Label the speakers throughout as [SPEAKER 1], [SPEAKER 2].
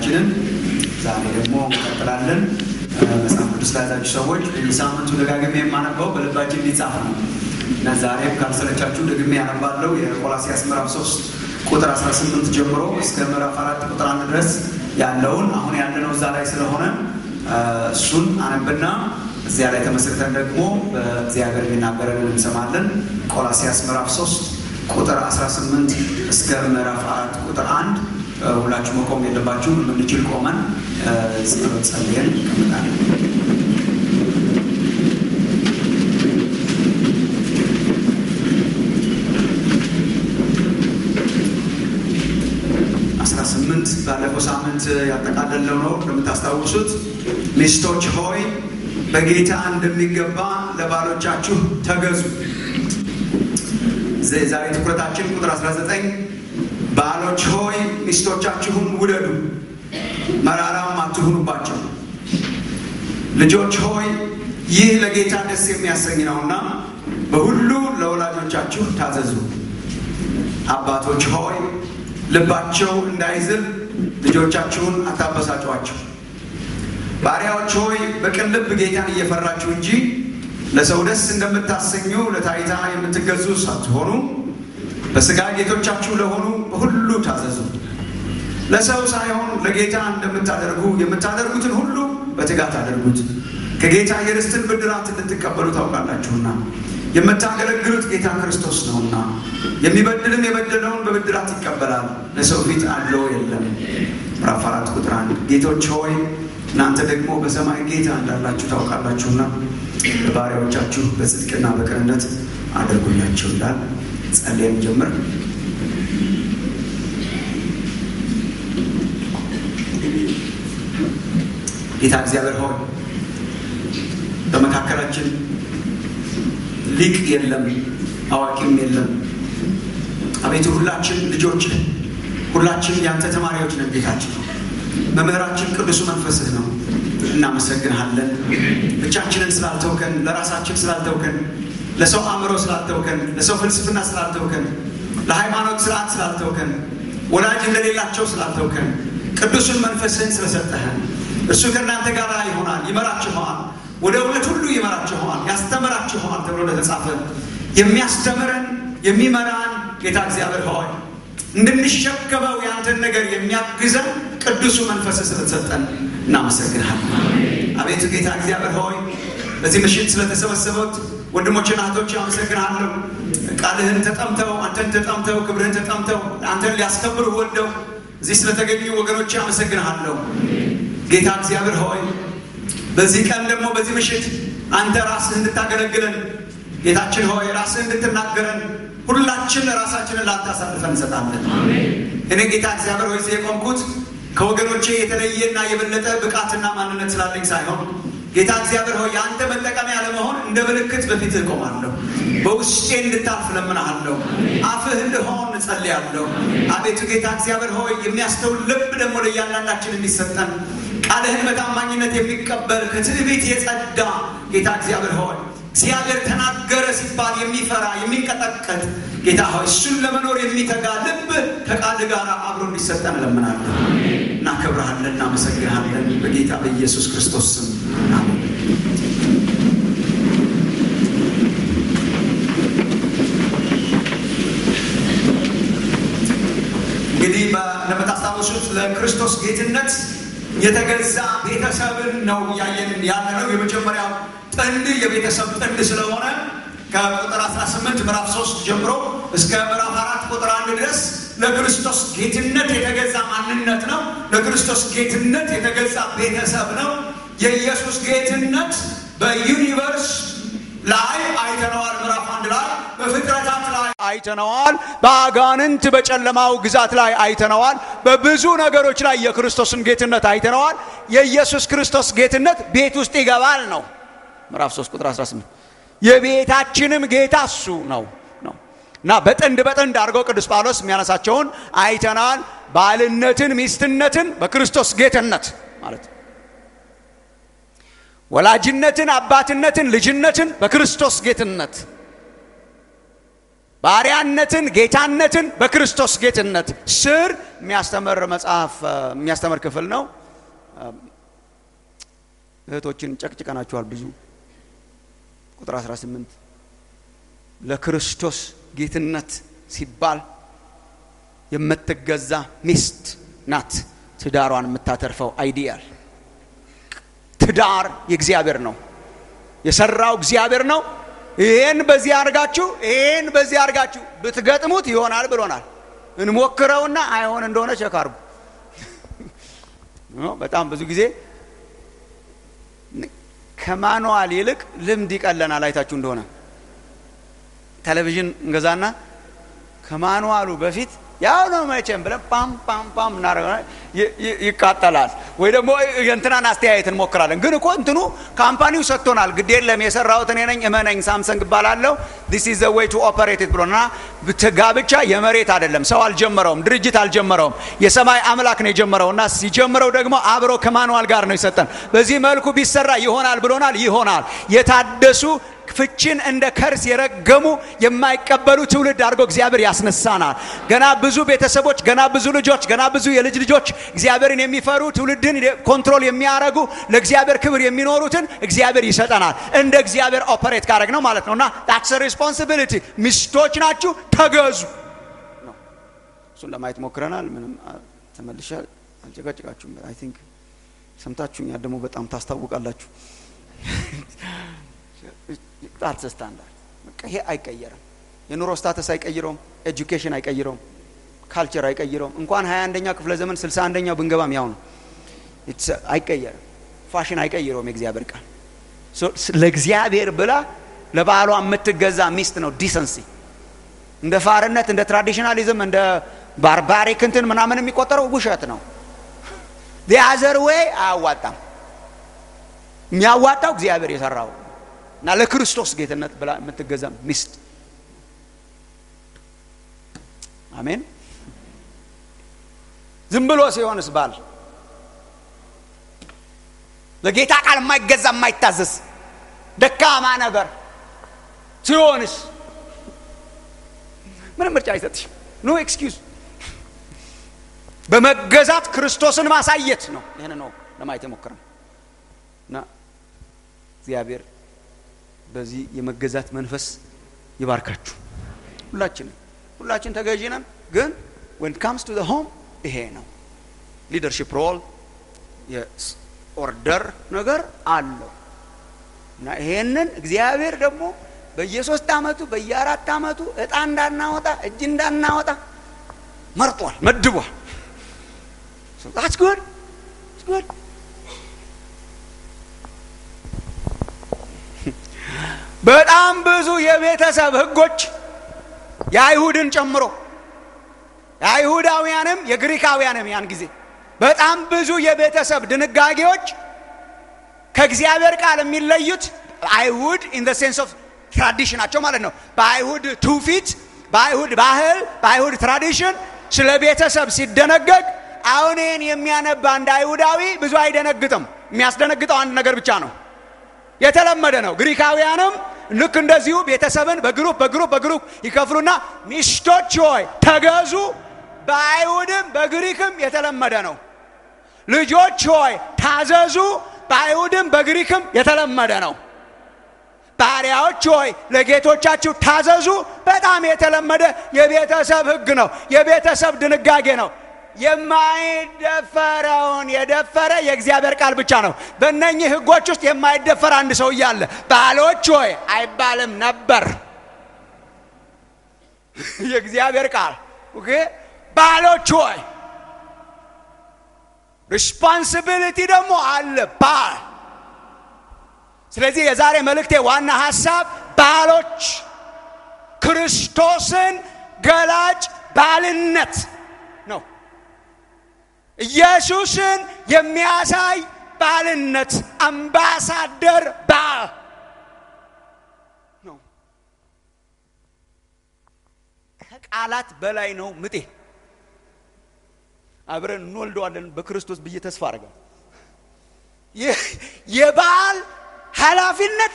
[SPEAKER 1] ትምህርታችንን ዛሬ ደግሞ እንቀጥላለን። መጽሐፍ ቅዱስ ለያዛችሁ ሰዎች በየሳምንቱ ደጋግሜ የማነበው በልባችን ሊጻፍ ነው እና ዛሬም ካልሰለቻችሁ ደግሜ ያነባለው የቆላሲያስ ምዕራፍ 3 ቁጥር 18 ጀምሮ እስከ ምዕራፍ አራት ቁጥር አንድ ድረስ ያለውን አሁን ያለነው እዛ ላይ ስለሆነ እሱን አነብና እዚያ ላይ ተመስርተን ደግሞ በእግዚአብሔር የሚናገረን እንሰማለን። ቆላሲያስ ምዕራፍ 3 ቁጥር 18 እስከ ምዕራፍ አራት ቁጥር አንድ ሁላችሁ መቆም የለባችሁ። የምንችል ቆመን ጸሎት ጸልየን እንቀምጣለን። አስራ ስምንት ባለፈው ሳምንት ያጠቃለለው ነው እንደምታስታውሱት። ሚስቶች ሆይ በጌታ እንደሚገባ ለባሎቻችሁ ተገዙ። ዛሬ ትኩረታችን ቁጥር 19 ባሎች ሆይ ሚስቶቻችሁን ውደዱ፣ መራራም አትሁኑባቸው። ልጆች ሆይ ይህ ለጌታ ደስ የሚያሰኝ ነውና በሁሉ ለወላጆቻችሁ ታዘዙ። አባቶች ሆይ ልባቸው እንዳይዝል ልጆቻችሁን አታበሳጯቸው። ባሪያዎች ሆይ በቅን ልብ ጌታን እየፈራችሁ እንጂ ለሰው ደስ እንደምታሰኙ ለታይታ የምትገዙ ሳትሆኑ በሥጋ ጌቶቻችሁ ለሆኑ በሁሉ ታዘዙ። ለሰው ሳይሆን ለጌታ እንደምታደርጉ የምታደርጉትን ሁሉ በትጋት አድርጉት፣ ከጌታ የርስትን ብድራት እንድትቀበሉ ታውቃላችሁና። የምታገለግሉት ጌታ ክርስቶስ ነውና፣ የሚበድልም የበደለውን በብድራት ይቀበላል፣ ለሰው ፊት አለው የለም። ምዕራፍ አራት ቁጥር አንድ ጌቶች ሆይ እናንተ ደግሞ በሰማይ ጌታ እንዳላችሁ ታውቃላችሁና ለባሪያዎቻችሁ በጽድቅና በቅንነት አድርጉላቸው ይላል። ጸልየን ጀምር። ጌታ እግዚአብሔር ሆይ በመካከላችን ሊቅ የለም፣ አዋቂም የለም። አቤቱ ሁላችን ልጆች፣ ሁላችን ያንተ ተማሪዎች ነን። ጌታችን መምህራችን ቅዱሱ መንፈስህ ነው። እናመሰግንሃለን። ብቻችንን ስላልተውከን፣ ለራሳችን ስላልተውከን፣ ለሰው አእምሮ ስላልተውከን፣ ለሰው ፍልስፍና ስላልተውከን፣ ለሃይማኖት ስርዓት ስላልተውከን፣ ወላጅ እንደሌላቸው ስላልተውከን፣ ቅዱሱን መንፈስህን ስለሰጠህን እርሱ ከእናንተ ጋር ይሆናል፣ ይመራችኋል፣ ወደ እውነት ሁሉ ይመራችኋል፣ ያስተምራችኋል ተብሎ እንደተጻፈ የሚያስተምረን የሚመራን ጌታ እግዚአብሔር ሆይ እንድንሸከመው ያንተን ነገር የሚያግዘን ቅዱሱ መንፈስ ስለተሰጠን እናመሰግንሃለን። አቤቱ ጌታ እግዚአብሔር ሆይ በዚህ ምሽት ስለተሰበሰቡት ወንድሞችና እህቶች አመሰግንሃለሁ። ቃልህን ተጠምተው አንተን ተጠምተው ክብርህን ተጠምተው አንተን ሊያስከብሩ ወደው እዚህ ስለተገኙ ወገኖች አመሰግንሃለሁ። ጌታ እግዚአብሔር ሆይ በዚህ ቀን ደግሞ በዚህ ምሽት አንተ ራስህ እንድታገለግለን ጌታችን ሆይ ራስህ እንድትናገረን ሁላችን ራሳችንን ላንተ አሳልፈን እንሰጣለን። እኔ ጌታ እግዚአብሔር ሆይ የቆምኩት ከወገኖቼ የተለየና የበለጠ ብቃትና ማንነት ስላለኝ ሳይሆን ጌታ እግዚአብሔር ሆይ የአንተ መጠቀሚያ ለመሆን እንደ ምልክት በፊትህ እቆማለሁ። በውስጤ እንድታልፍ ለምንሃለሁ። አፍህ እንድሆን እጸልያለሁ። አቤቱ ጌታ እግዚአብሔር ሆይ የሚያስተውል ልብ ደግሞ ለእያንዳንዳችን እንዲሰጠን ቃልህን በታማኝነት የሚቀበል ከትዕቢት የጸዳ ጌታ እግዚአብሔር ሆይ እግዚአብሔር ተናገረ ሲባል የሚፈራ የሚንቀጠቀጥ ጌታ ሆይ እሱን ለመኖር የሚተጋ ልብ ከቃል ጋር አብሮ እንዲሰጠን እለምናለሁ። እናከብረሃለን፣ እናመሰግንሃለን በጌታ በኢየሱስ ክርስቶስ ስም አሜን። እንግዲህ እንደምታስታውሱት ለክርስቶስ ጌትነት የተገዛ ቤተሰብን ነው እያየን ያለ ነው። የመጀመሪያው ጥንድ የቤተሰብ ጥንድ ስለሆነ ከቁጥር 18 ምዕራፍ 3 ጀምሮ እስከ ምዕራፍ አራት ቁጥር አንድ ድረስ ለክርስቶስ ጌትነት የተገዛ ማንነት ነው። ለክርስቶስ ጌትነት የተገዛ ቤተሰብ ነው። የኢየሱስ ጌትነት በዩኒቨርስ ላይ አይተነዋል። ምዕራፍ አንድ ላይ በፍጥረታት ላይ አይተነዋል። በአጋንንት በጨለማው ግዛት ላይ አይተነዋል። በብዙ ነገሮች ላይ የክርስቶስን ጌትነት አይተነዋል። የኢየሱስ ክርስቶስ ጌትነት ቤት ውስጥ ይገባል ነው ምዕራፍ 3 ቁጥር 18 የቤታችንም ጌታ እሱ ነው ነው እና በጥንድ በጥንድ አድርገው ቅዱስ ጳውሎስ የሚያነሳቸውን አይተናል። ባልነትን፣ ሚስትነትን በክርስቶስ ጌትነት ማለት ነው። ወላጅነትን፣ አባትነትን፣ ልጅነትን በክርስቶስ ጌትነት፣ ባሪያነትን፣ ጌታነትን በክርስቶስ ጌትነት ስር የሚያስተምር መጽሐፍ የሚያስተምር ክፍል ነው። እህቶችን ጨቅጭቀናችኋል ብዙ። ቁጥር 18 ለክርስቶስ ጌትነት ሲባል የምትገዛ ሚስት ናት ትዳሯን የምታተርፈው። አይዲያል ትዳር የእግዚአብሔር ነው፣ የሰራው እግዚአብሔር ነው። ይህን በዚህ አድርጋችሁ ይህን በዚህ አድርጋችሁ ብትገጥሙት ይሆናል ብሎናል። እንሞክረውና አይሆን እንደሆነ ቸክ አድርጉ። በጣም ብዙ ጊዜ ከማኑዋል ይልቅ ልምድ ይቀለናል። አይታችሁ እንደሆነ ቴሌቪዥን እንገዛና ከማኑዋሉ በፊት ያው ነው መቼም ብለን ፓም ፓም ፓም እናደርገ ይቃጠላል። ወይ ደግሞ የእንትናን አስተያየት እንሞክራለን። ግን እኮ እንትኑ ካምፓኒው ሰጥቶናል። ግድ የለም የሰራሁት እኔ ነኝ እመነኝ፣ ሳምሰንግ እባላለሁ ዲስ ኢዝ ዘ ዌይ ቱ ኦፐሬት ኢት ብሎና ጋብቻ የመሬት አይደለም። ሰው አልጀመረውም፣ ድርጅት አልጀመረውም። የሰማይ አምላክ ነው የጀመረው እና ሲጀምረው ደግሞ አብሮ ከማኑዋል ጋር ነው ይሰጠን። በዚህ መልኩ ቢሰራ ይሆናል ብሎናል። ይሆናል የታደሱ ፍችን እንደ ከርስ የረገሙ የማይቀበሉ ትውልድ አድርጎ እግዚአብሔር ያስነሳናል። ገና ብዙ ቤተሰቦች፣ ገና ብዙ ልጆች፣ ገና ብዙ የልጅ ልጆች እግዚአብሔርን የሚፈሩ ትውልድን ኮንትሮል የሚያደርጉ ለእግዚአብሔር ክብር የሚኖሩትን እግዚአብሔር ይሰጠናል። እንደ እግዚአብሔር ኦፐሬት ካረግ ነው ማለት ነው እና ታክስ ሪስፖንሲቢሊቲ ሚስቶች ናችሁ ተገዙ ነው። እሱን ለማየት ሞክረናል። ምንም ተመልሻ አልጨቃጭቃችሁም። አይ ቲንክ ሰምታችሁኛል። ደግሞ በጣም ታስታውቃላችሁ። ጣት ስታንዳርድ ይሄ አይቀየርም። የኑሮ ስታተስ አይቀይረውም። ኤጁኬሽን አይቀይረውም። ካልቸር አይቀይረውም። እንኳን ሀያ አንደኛው ክፍለ ዘመን ስልሳ አንደኛው ብንገባም ያው ነው። አይቀየርም። ፋሽን አይቀይረውም። የእግዚአብሔር ቃል ለእግዚአብሔር ብላ ለባሏ የምትገዛ ሚስት ነው ዲሰንሲ። እንደ ፋርነት፣ እንደ ትራዲሽናሊዝም፣ እንደ ባርባሪክ እንትን ምናምን የሚቆጠረው ውሸት ነው። ዲያዘር ዌይ አያዋጣም። የሚያዋጣው እግዚአብሔር የሰራው እና ለክርስቶስ ጌትነት ብላ የምትገዛ ሚስት አሜን። ዝም ብሎ ሲሆንስ ባል ለጌታ ቃል የማይገዛ የማይታዘዝ ደካማ ነገር ሲሆንስ ምንም ምርጫ አይሰጥሽም። ኖ ኤክስኪውዝ። በመገዛት ክርስቶስን ማሳየት ነው። ይህን ነው ለማየት የሞክረን እና እግዚአብሔር በዚህ የመገዛት መንፈስ ይባርካችሁ። ሁላችን ሁላችን ተገዢ ነን፣ ግን ወን ካምስ ቱ ሆም ይሄ ነው ሊደርሽፕ ሮል የኦርደር ነገር አለው እና ይሄንን እግዚአብሔር ደግሞ በየሶስት ዓመቱ በየአራት ዓመቱ እጣ እንዳናወጣ እጅ እንዳናወጣ መርጧል፣ መድቧል። ስ ጉድ ጉድ በጣም ብዙ የቤተሰብ ህጎች የአይሁድን ጨምሮ የአይሁዳውያንም የግሪካውያንም ያን ጊዜ በጣም ብዙ የቤተሰብ ድንጋጌዎች ከእግዚአብሔር ቃል የሚለዩት አይሁድ ኢን ዘ ሴንስ ኦፍ ትራዲሽናቸው ማለት ነው። በአይሁድ ትውፊት፣ በአይሁድ ባህል፣ በአይሁድ ትራዲሽን ስለ ቤተሰብ ሲደነገግ አሁን ይህን የሚያነባ አንድ አይሁዳዊ ብዙ አይደነግጥም። የሚያስደነግጠው አንድ ነገር ብቻ ነው። የተለመደ ነው። ግሪካውያንም ልክ እንደዚሁ ቤተሰብን በግሩፕ በግሩፕ በግሩፕ ይከፍሉና ሚስቶች ሆይ ተገዙ፣ በአይሁድም በግሪክም የተለመደ ነው። ልጆች ሆይ ታዘዙ፣ በአይሁድም በግሪክም የተለመደ ነው። ባሪያዎች ሆይ ለጌቶቻችሁ ታዘዙ፣ በጣም የተለመደ የቤተሰብ ሕግ ነው፣ የቤተሰብ ድንጋጌ ነው። የማይደፈረውን የደፈረ የእግዚአብሔር ቃል ብቻ ነው። በእነኚህ ህጎች ውስጥ የማይደፈር አንድ ሰው እያለ ባሎች ሆይ አይባልም ነበር። የእግዚአብሔር ቃል ኦኬ። ባሎች ሆይ ሪስፖንሲቢሊቲ ደግሞ አለ ባል። ስለዚህ የዛሬ መልእክቴ ዋና ሀሳብ ባሎች ክርስቶስን ገላጭ ባልነት ነው። ኢየሱስን የሚያሳይ ባልነት አምባሳደር ባል ነው። ከቃላት በላይ ነው ምጤ። አብረን እንወልደዋለን በክርስቶስ ብዬ ተስፋ አድርጋለሁ። የባል ኃላፊነት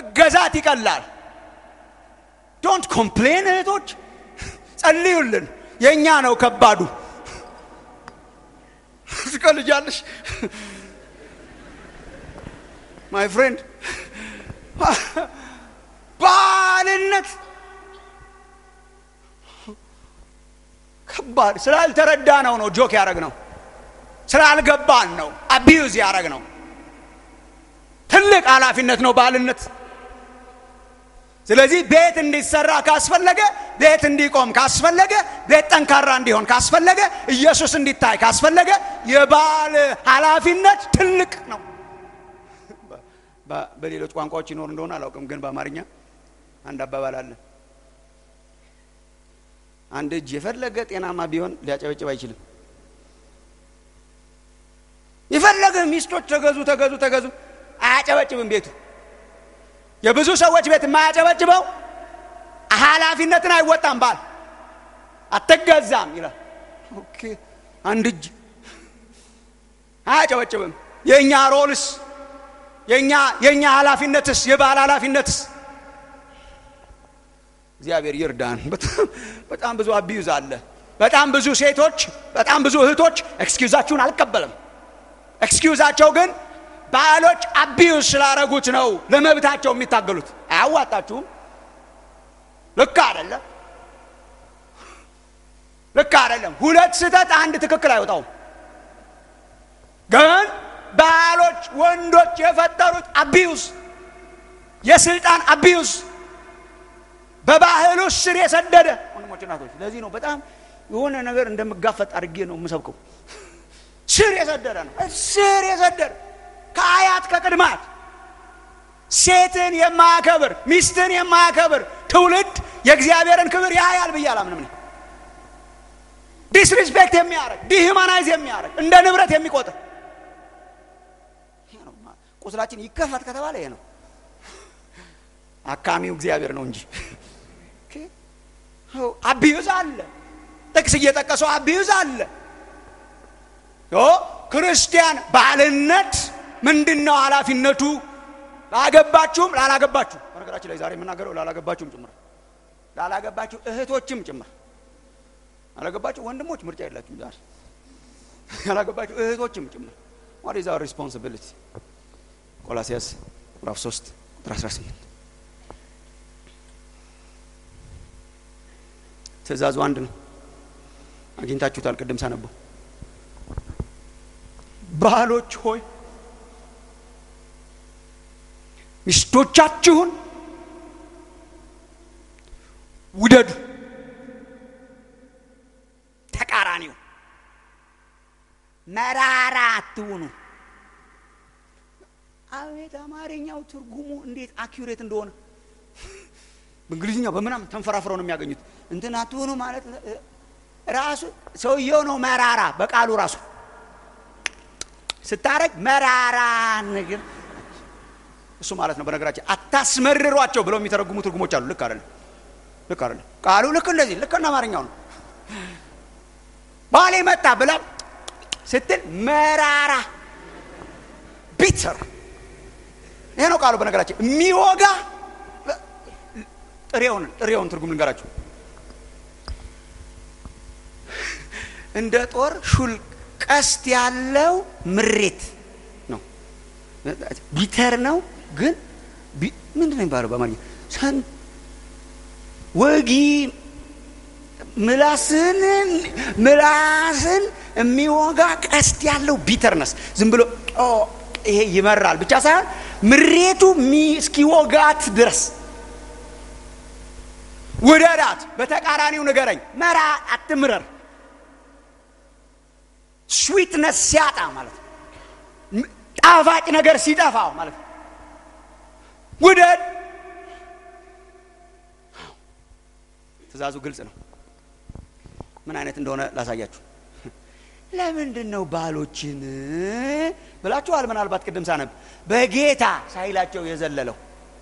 [SPEAKER 1] መገዛት ይቀላል። ዶንት ኮምፕሌን እህቶች፣ ጸልዩልን። የእኛ ነው ከባዱ። ትቀልጃለሽ ማይ ፍሬንድ ባልነት ከባድ ስላልተረዳ ነው ነው ጆክ ያደረግ ነው ስላልገባን ነው አቢዩዝ ያደረግ ነው ትልቅ ኃላፊነት ነው ባልነት ስለዚህ ቤት እንዲሰራ ካስፈለገ ቤት እንዲቆም ካስፈለገ ቤት ጠንካራ እንዲሆን ካስፈለገ ኢየሱስ እንዲታይ ካስፈለገ የባል ኃላፊነት ትልቅ ነው በሌሎች ቋንቋዎች ይኖር እንደሆነ አላውቅም ግን በአማርኛ አንድ አባባል አለ አንድ እጅ የፈለገ ጤናማ ቢሆን ሊያጨበጭብ አይችልም የፈለገ ሚስቶች ተገዙ ተገዙ ተገዙ አያጨበጭብም ቤቱ የብዙ ሰዎች ቤት የማያጨበጭበው ኃላፊነትን አይወጣም ባል አትገዛም ይላል ኦኬ አንድ እጅ አያጨበጭብም የእኛ ሮልስ የእኛ የእኛ ኃላፊነትስ የባል ኃላፊነትስ እግዚአብሔር ይርዳን በጣም ብዙ አቢዩዝ አለ በጣም ብዙ ሴቶች በጣም ብዙ እህቶች ኤክስኪውዛችሁን አልቀበልም ኤክስኪውዛቸው ግን ባሎች አቢዩዝ ስላረጉት ነው ለመብታቸው የሚታገሉት አያዋጣችሁም ልክ አይደለም ልክ አይደለም ሁለት ስህተት አንድ ትክክል አይወጣውም ግን ባሎች ወንዶች የፈጠሩት አቢዩዝ የስልጣን አቢዩዝ በባህሉ ስር የሰደደ ወንድሞች እናቶች ለዚህ ነው በጣም የሆነ ነገር እንደምጋፈጥ አድርጌ ነው የምሰብከው ስር የሰደደ ነው ስር የሰደደ ከአያት ከቅድማት ሴትን የማያከብር ሚስትን የማያከብር ትውልድ የእግዚአብሔርን ክብር ያያል ብዬ አላምንም ዲስሪስፔክት የሚያደርግ ዲሂማናይዝ የሚያደርግ እንደ ንብረት የሚቆጥር ቁስላችን ይከፈት ከተባለ ይሄ ነው አካሚው እግዚአብሔር ነው እንጂ አቢዩዝ አለ ጥቅስ እየጠቀሰው አቢዩዝ አለ ክርስቲያን ባልነት ምንድን ነው ኃላፊነቱ ላገባችሁም ላላገባችሁ በነገራችን ላይ ዛሬ የምናገረው ላላገባችሁም ጭምር ላላገባችሁ እህቶችም ጭምር ያላገባችሁ ወንድሞች ምርጫ የላችሁም ዛሬ ያላገባችሁ እህቶችም ጭምር ዋት ኢዝ አወር ሪስፖንሲቢሊቲ ቆላሲያስ ምዕራፍ 3 ቁጥር 18 ትእዛዙ አንድ ነው አግኝታችሁታል ቅድም ሳነበው ባሎች ሆይ ሚስቶቻችሁን ውደዱ ተቃራኒው መራራ አትሁኑ አቤት አማርኛው ትርጉሙ እንዴት አኪሬት እንደሆነ በእንግሊዝኛው በምናምን ተንፈራፍረው ነው የሚያገኙት እንትን አትሆኑ ማለት ራሱ ሰውየው ነው መራራ በቃሉ ራሱ ስታረግ መራራ ነገር እሱ ማለት ነው በነገራችን አታስመርሯቸው ብለው የሚተረጉሙ ትርጉሞች አሉ ልክ አይደለም ልክ አይደለም ቃሉ ልክ እንደዚህ ልክ እንደ አማርኛው ነው ባሌ መጣ ብላ ስትል መራራ ቢተር ይሄ ነው ቃሉ በነገራችን የሚወጋ ጥሬውን ጥሬውን ትርጉም ልንገራችሁ እንደ ጦር ሹል ቀስት ያለው ምሬት ነው ቢተር ነው ግን ምንድን ነው የሚባለው በአማርኛ ሰን ወጊ ምላስን ምላስን የሚወጋ ቀስት ያለው ቢተርነስ ዝም ብሎ ይሄ ይመራል ብቻ ሳይሆን ምሬቱ እስኪወጋት ድረስ ውደዳት በተቃራኒው ንገረኝ መራ አትምረር ስዊትነስ ሲያጣ ማለት ነው ጣፋጭ ነገር ሲጠፋው ማለት ነው ውደድ ትእዛዙ ግልጽ ነው ምን አይነት እንደሆነ ላሳያችሁ ለምንድን ነው ባሎችን ብላችኋል ምናልባት ቅድም ሳነብ በጌታ ሳይላቸው የዘለለው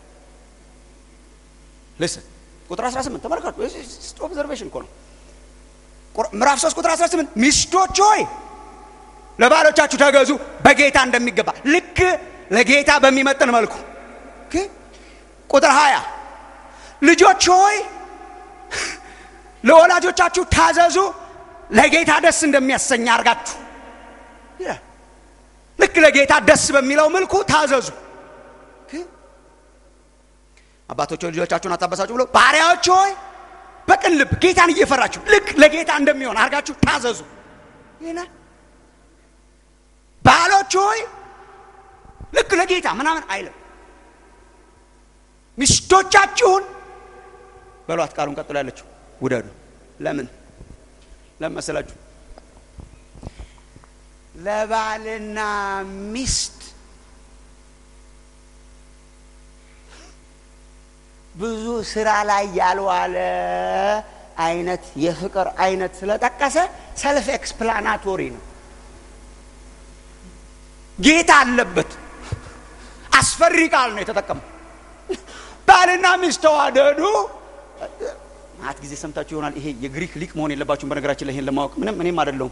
[SPEAKER 1] ልስን ቁጥር 18 ተመልከቱ ኦብዘርቬሽን እኮ ነው ምዕራፍ 3 ቁጥር 18 ሚስቶች ሆይ ለባሎቻችሁ ተገዙ በጌታ እንደሚገባ ልክ ለጌታ በሚመጥን መልኩ ቁጥር 20 ልጆች ሆይ ለወላጆቻችሁ ታዘዙ ለጌታ ደስ እንደሚያሰኝ አርጋችሁ ይላል። ልክ ለጌታ ደስ በሚለው መልኩ ታዘዙ። አባቶች ሆይ ልጆቻችሁን አታበሳጩ ብሎ ባሪያዎች ሆይ በቅን ልብ ጌታን እየፈራችሁ ልክ ለጌታ እንደሚሆን አርጋችሁ ታዘዙ ይላል። ባሎች ሆይ ልክ ለጌታ ምናምን አይልም። ሚስቶቻችሁን በሏት። ቃሉን ቀጥሎ ያለችው ውደዱ። ለምን ለምን መሰላችሁ? ለባልና ሚስት ብዙ ስራ ላይ ያልዋለ አይነት የፍቅር አይነት ስለጠቀሰ ሰልፍ ኤክስፕላናቶሪ ነው። ጌታ አለበት። አስፈሪ ቃል ነው የተጠቀመው። ባልና ሚስት ተዋደዱ። ማት ጊዜ ሰምታችሁ ይሆናል። ይሄ የግሪክ ሊቅ መሆን የለባችሁም። በነገራችን ላይ ይሄን ለማወቅ ምንም እኔም አይደለሁም።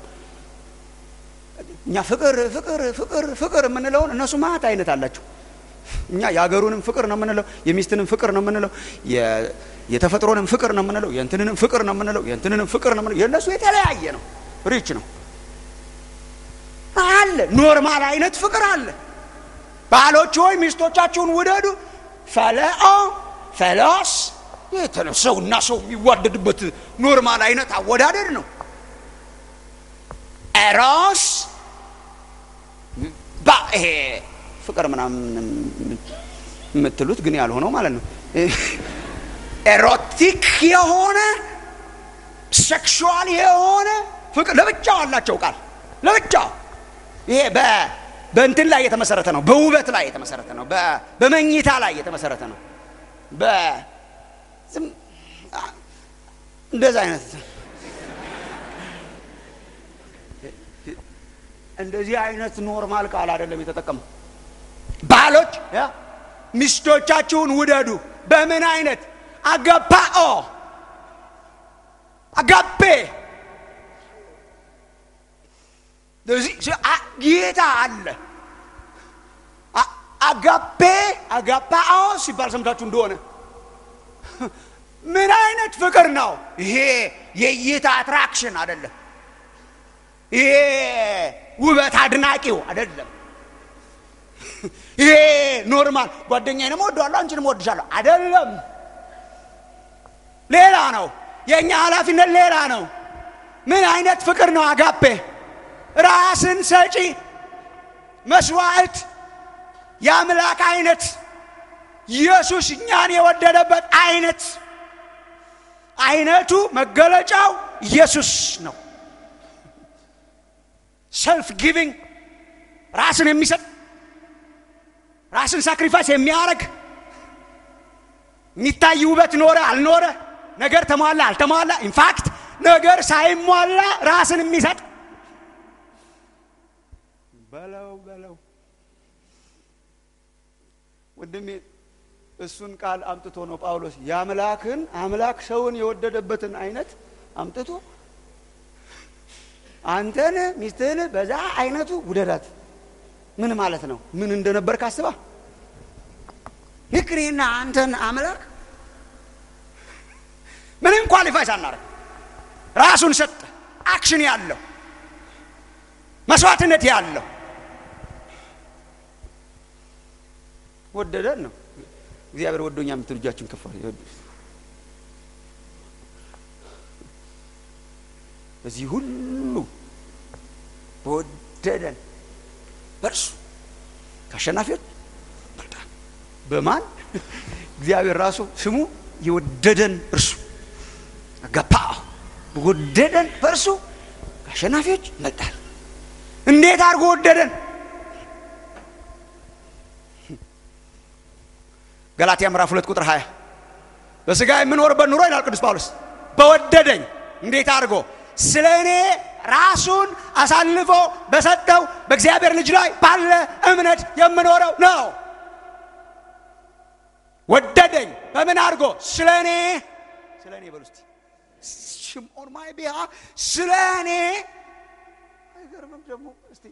[SPEAKER 1] እኛ ፍቅር ፍቅር ፍቅር ፍቅር የምንለውን እነሱ ማት አይነት አላቸው። እኛ የአገሩንም ፍቅር ነው የምንለው፣ የሚስትንም ፍቅር ነው የምንለው፣ የተፈጥሮንም ፍቅር ነው የምንለው፣ የእንትንንም ፍቅር ነው የምንለው፣ የእንትንንም ፍቅር ነው የምንለው። የእነሱ የተለያየ ነው፣ ሪች ነው አለ። ኖርማል አይነት ፍቅር አለ። ባሎች ሆይ ሚስቶቻችሁን ውደዱ። ፈለኦ ፈሎስ ሰው እና ሰው የሚዋደድበት ኖርማል አይነት አወዳደድ ነው። ኤሮስ ይሄ ፍቅር ምናምን የምትሉት ግን ያልሆነው ማለት ነው። ኤሮቲክ የሆነ ሴክሹዋል የሆነ ፍቅር ለብቻው አላቸው ቃል ለብቻው ይሄ በእንትን ላይ የተመሰረተ ነው። በውበት ላይ የተመሰረተ ነው። በመኝታ ላይ የተመሰረተ ነው። እንደዛ አይነት እንደዚህ አይነት ኖርማል ቃል አይደለም የተጠቀመው። ባሎች ሚስቶቻችሁን ውደዱ። በምን አይነት አጋፓኦ አጋፔ ጌታ አለ። አጋፔ አጋፓኦ ሲባል ሰምታችሁ እንደሆነ ምን አይነት ፍቅር ነው ይሄ? የእይታ አትራክሽን አይደለም። ይሄ ውበት አድናቂው አይደለም። ይሄ ኖርማል ጓደኛዬንም እወደዋለሁ አንቺንም እወድሻለሁ አይደለም። ሌላ ነው። የእኛ ኃላፊነት ሌላ ነው። ምን አይነት ፍቅር ነው? አጋፔ ራስን ሰጪ መስዋዕት፣ የአምላክ አይነት ኢየሱስ እኛን የወደደበት አይነት አይነቱ መገለጫው ኢየሱስ ነው። ሰልፍ ጊቪንግ ራስን የሚሰጥ ራስን ሳክሪፋይስ የሚያደርግ የሚታይ ውበት ኖረ አልኖረ ነገር ተሟላ አልተሟላ ኢንፋክት ነገር ሳይሟላ ራስን የሚሰጥ በለው በለው ወንድሜ እሱን ቃል አምጥቶ ነው ጳውሎስ የአምላክን አምላክ ሰውን የወደደበትን አይነት አምጥቶ አንተን ሚስትህን በዛ አይነቱ ውደዳት። ምን ማለት ነው? ምን እንደነበር ካስባ ልክ እኔና አንተን አምላክ ምንም ኳሊፋይ ሳናረግ ራሱን ሰጠ። አክሽን ያለው መስዋዕትነት ያለው ወደደን ነው። እግዚአብሔር ወዶኛ የምትሉ እጃችሁን ከፍ በዚህ ሁሉ በወደደን በእርሱ ከአሸናፊዎች በልጣን። በማን እግዚአብሔር ራሱ ስሙ የወደደን እርሱ አጋፓ በወደደን በእርሱ ከአሸናፊዎች ይበልጣል። እንዴት አድርጎ ወደደን? ገላትያ ምዕራፍ ሁለት ቁጥር 20 በስጋ የምኖርበት ኑሮ ይላል ቅዱስ ጳውሎስ በወደደኝ እንዴት አድርጎ ስለ እኔ ራሱን አሳልፎ በሰጠው በእግዚአብሔር ልጅ ላይ ባለ እምነት የምኖረው ነው። ወደደኝ በምን አድርጎ? ስለ እኔ ስለ እኔ በሉ እስቲ ሽምኦን ማይ ቢሃ ስለ እኔ አይገርምም? ደግሞ እስቲ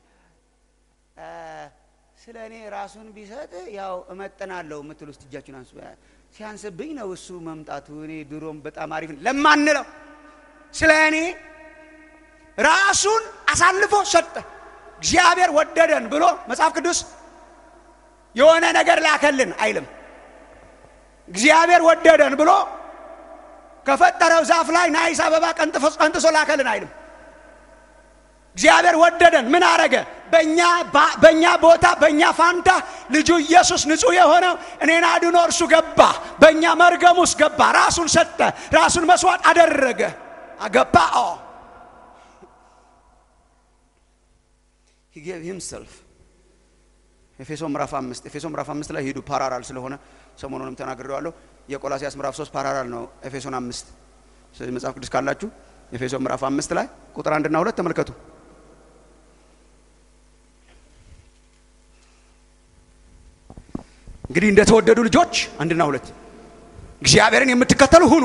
[SPEAKER 1] ስለ እኔ ራሱን ቢሰጥ ያው እመጥናለሁ የምትሉ ውስጥ እጃችሁን አንሱ። ሲያንስብኝ ነው እሱ መምጣቱ። እኔ ድሮም በጣም አሪፍ ለማንለው ስለ እኔ ራሱን አሳልፎ ሰጠ። እግዚአብሔር ወደደን ብሎ መጽሐፍ ቅዱስ የሆነ ነገር ላከልን አይልም። እግዚአብሔር ወደደን ብሎ ከፈጠረው ዛፍ ላይ ናይስ አበባ ቀንጥሶ ላከልን አይልም። እግዚአብሔር ወደደን። ምን አረገ? በእኛ ቦታ በእኛ ፋንታ ልጁ ኢየሱስ ንጹሕ የሆነው እኔን አድኖ እርሱ ገባ፣ በእኛ መርገም ውስጥ ገባ፣ ራሱን ሰጠ፣ ራሱን መስዋዕት አደረገ። አገባ ኦ he gave himself ኤፌሶ ምዕራፍ አምስት ኤፌሶ ምዕራፍ አምስት ላይ ሂዱ ፓራራል ስለሆነ ሰሞኑንም ተናግሬዋለሁ። የቆላሲያስ ምዕራፍ ሶስት ፓራራል ነው ኤፌሶን አምስት ስለዚህ መጽሐፍ ቅዱስ ካላችሁ ኤፌሶ ምዕራፍ አምስት ላይ ቁጥር አንድና ሁለት ተመልከቱ። እንግዲህ እንደተወደዱ ልጆች አንድና ሁለት እግዚአብሔርን የምትከተሉ ሁኑ፣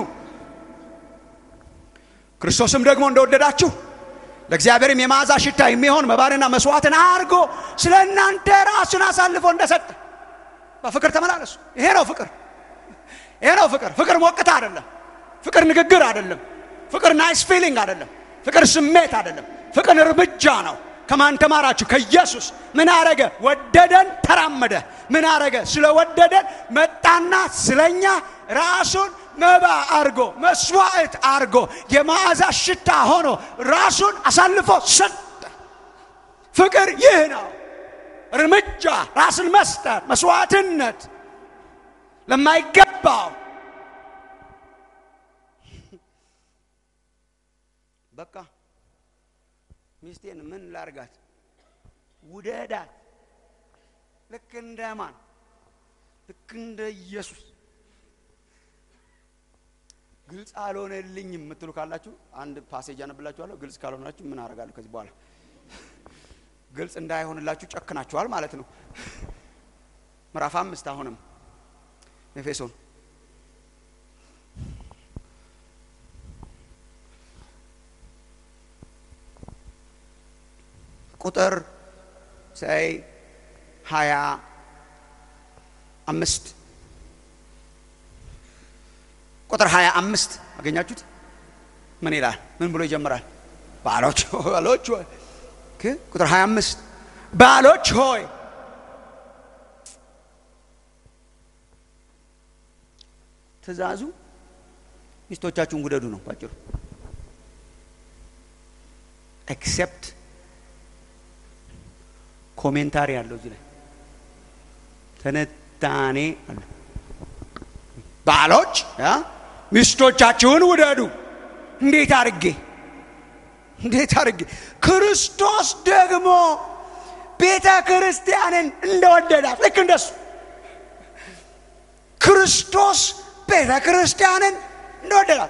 [SPEAKER 1] ክርስቶስም ደግሞ እንደወደዳችሁ ለእግዚአብሔርም የመዓዛ ሽታ የሚሆን መባንና መስዋዕትን አድርጎ ስለ እናንተ ራሱን አሳልፎ እንደሰጠ በፍቅር ተመላለሱ። ይሄ ነው ፍቅር። ይሄ ነው ፍቅር። ፍቅር ሞቅታ አይደለም። ፍቅር ንግግር አይደለም። ፍቅር ናይስ ፊሊንግ አይደለም። ፍቅር ስሜት አይደለም። ፍቅር እርምጃ ነው። ከማን ተማራችሁ? ከኢየሱስ። ምን አረገ? ወደደን፣ ተራመደ። ምን አረገ? ስለወደደን መጣና ስለኛ ራሱን መባ አርጎ መስዋዕት አርጎ የመዓዛ ሽታ ሆኖ ራሱን አሳልፎ ሰጠ። ፍቅር ይህ ነው። እርምጃ፣ ራስን መስጠት፣ መስዋዕትነት ለማይገባው በቃ ሚስቴን ምን ላርጋት? ውደዳት። ልክ እንደ ማን? ልክ እንደ ኢየሱስ። ግልጽ አልሆነልኝም የምትሉ ካላችሁ አንድ ፓሴጅ አነብላችኋለሁ። ግልጽ ካልሆናችሁ ምን አደርጋለሁ ከዚህ በኋላ? ግልጽ እንዳይሆንላችሁ ጨክናችኋል ማለት ነው። ምዕራፍ አምስት አሁንም ኤፌሶን ቁጥር ሳይ ሀያ አምስት ቁጥር ሀያ አምስት አገኛችሁት? ምን ይላል? ምን ብሎ ይጀምራል? ባሎች ባሎች ሆይ ቁጥር ሀያ አምስት ባሎች ሆይ ትእዛዙ ሚስቶቻችሁን ውደዱ ነው ባጭሩ። ኤክሴፕት ኮሜንታሪ አለው እዚህ ላይ ትንታኔ አለ። ባሎች ሚስቶቻችሁን ውደዱ። እንዴት አድርጌ እንዴት አድርጌ? ክርስቶስ ደግሞ ቤተ ክርስቲያንን እንደወደዳት ልክ እንደሱ ክርስቶስ ቤተ ክርስቲያንን እንደወደዳት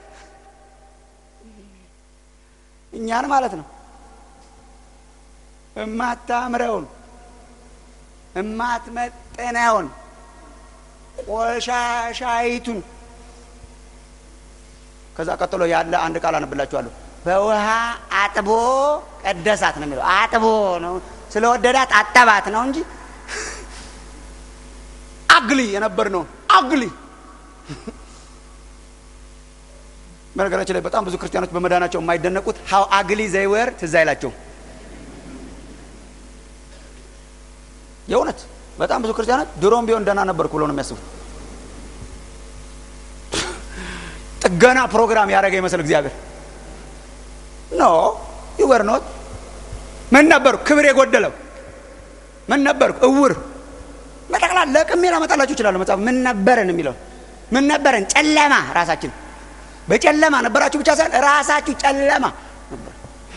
[SPEAKER 1] እኛን ማለት ነው እማታምረውን እማትመጠነውን ቆሻሻይቱን ከዛ ቀጥሎ ያለ አንድ ቃል አነብላችኋለሁ። በውሃ አጥቦ ቀደሳት ነው የሚለው። አጥቦ ነው ስለወደዳት አጠባት ነው እንጂ አግሊ የነበር ነው አግሊ። በነገራችን ላይ በጣም ብዙ ክርስቲያኖች በመዳናቸው የማይደነቁት ሀው አግሊ ዘይወር ትዝ አይላቸውም። የእውነት በጣም ብዙ ክርስቲያኖች ድሮም ቢሆን ደህና ነበርኩ ብሎ ነው የሚያስቡት። ጥገና ፕሮግራም ያደረገ ይመስል እግዚአብሔር ኖ ይወር ኖት ምን ነበርኩ? ክብር የጎደለው ምን ነበርኩ? እውር በጠቅላላ ለቅሜ ላመጣላችሁ እችላለሁ። መጽሐፍ ምን ነበረን የሚለው ምን ነበረን? ጨለማ ራሳችን በጨለማ ነበራችሁ ብቻ ሳይሆን ራሳችሁ ጨለማ ነበር።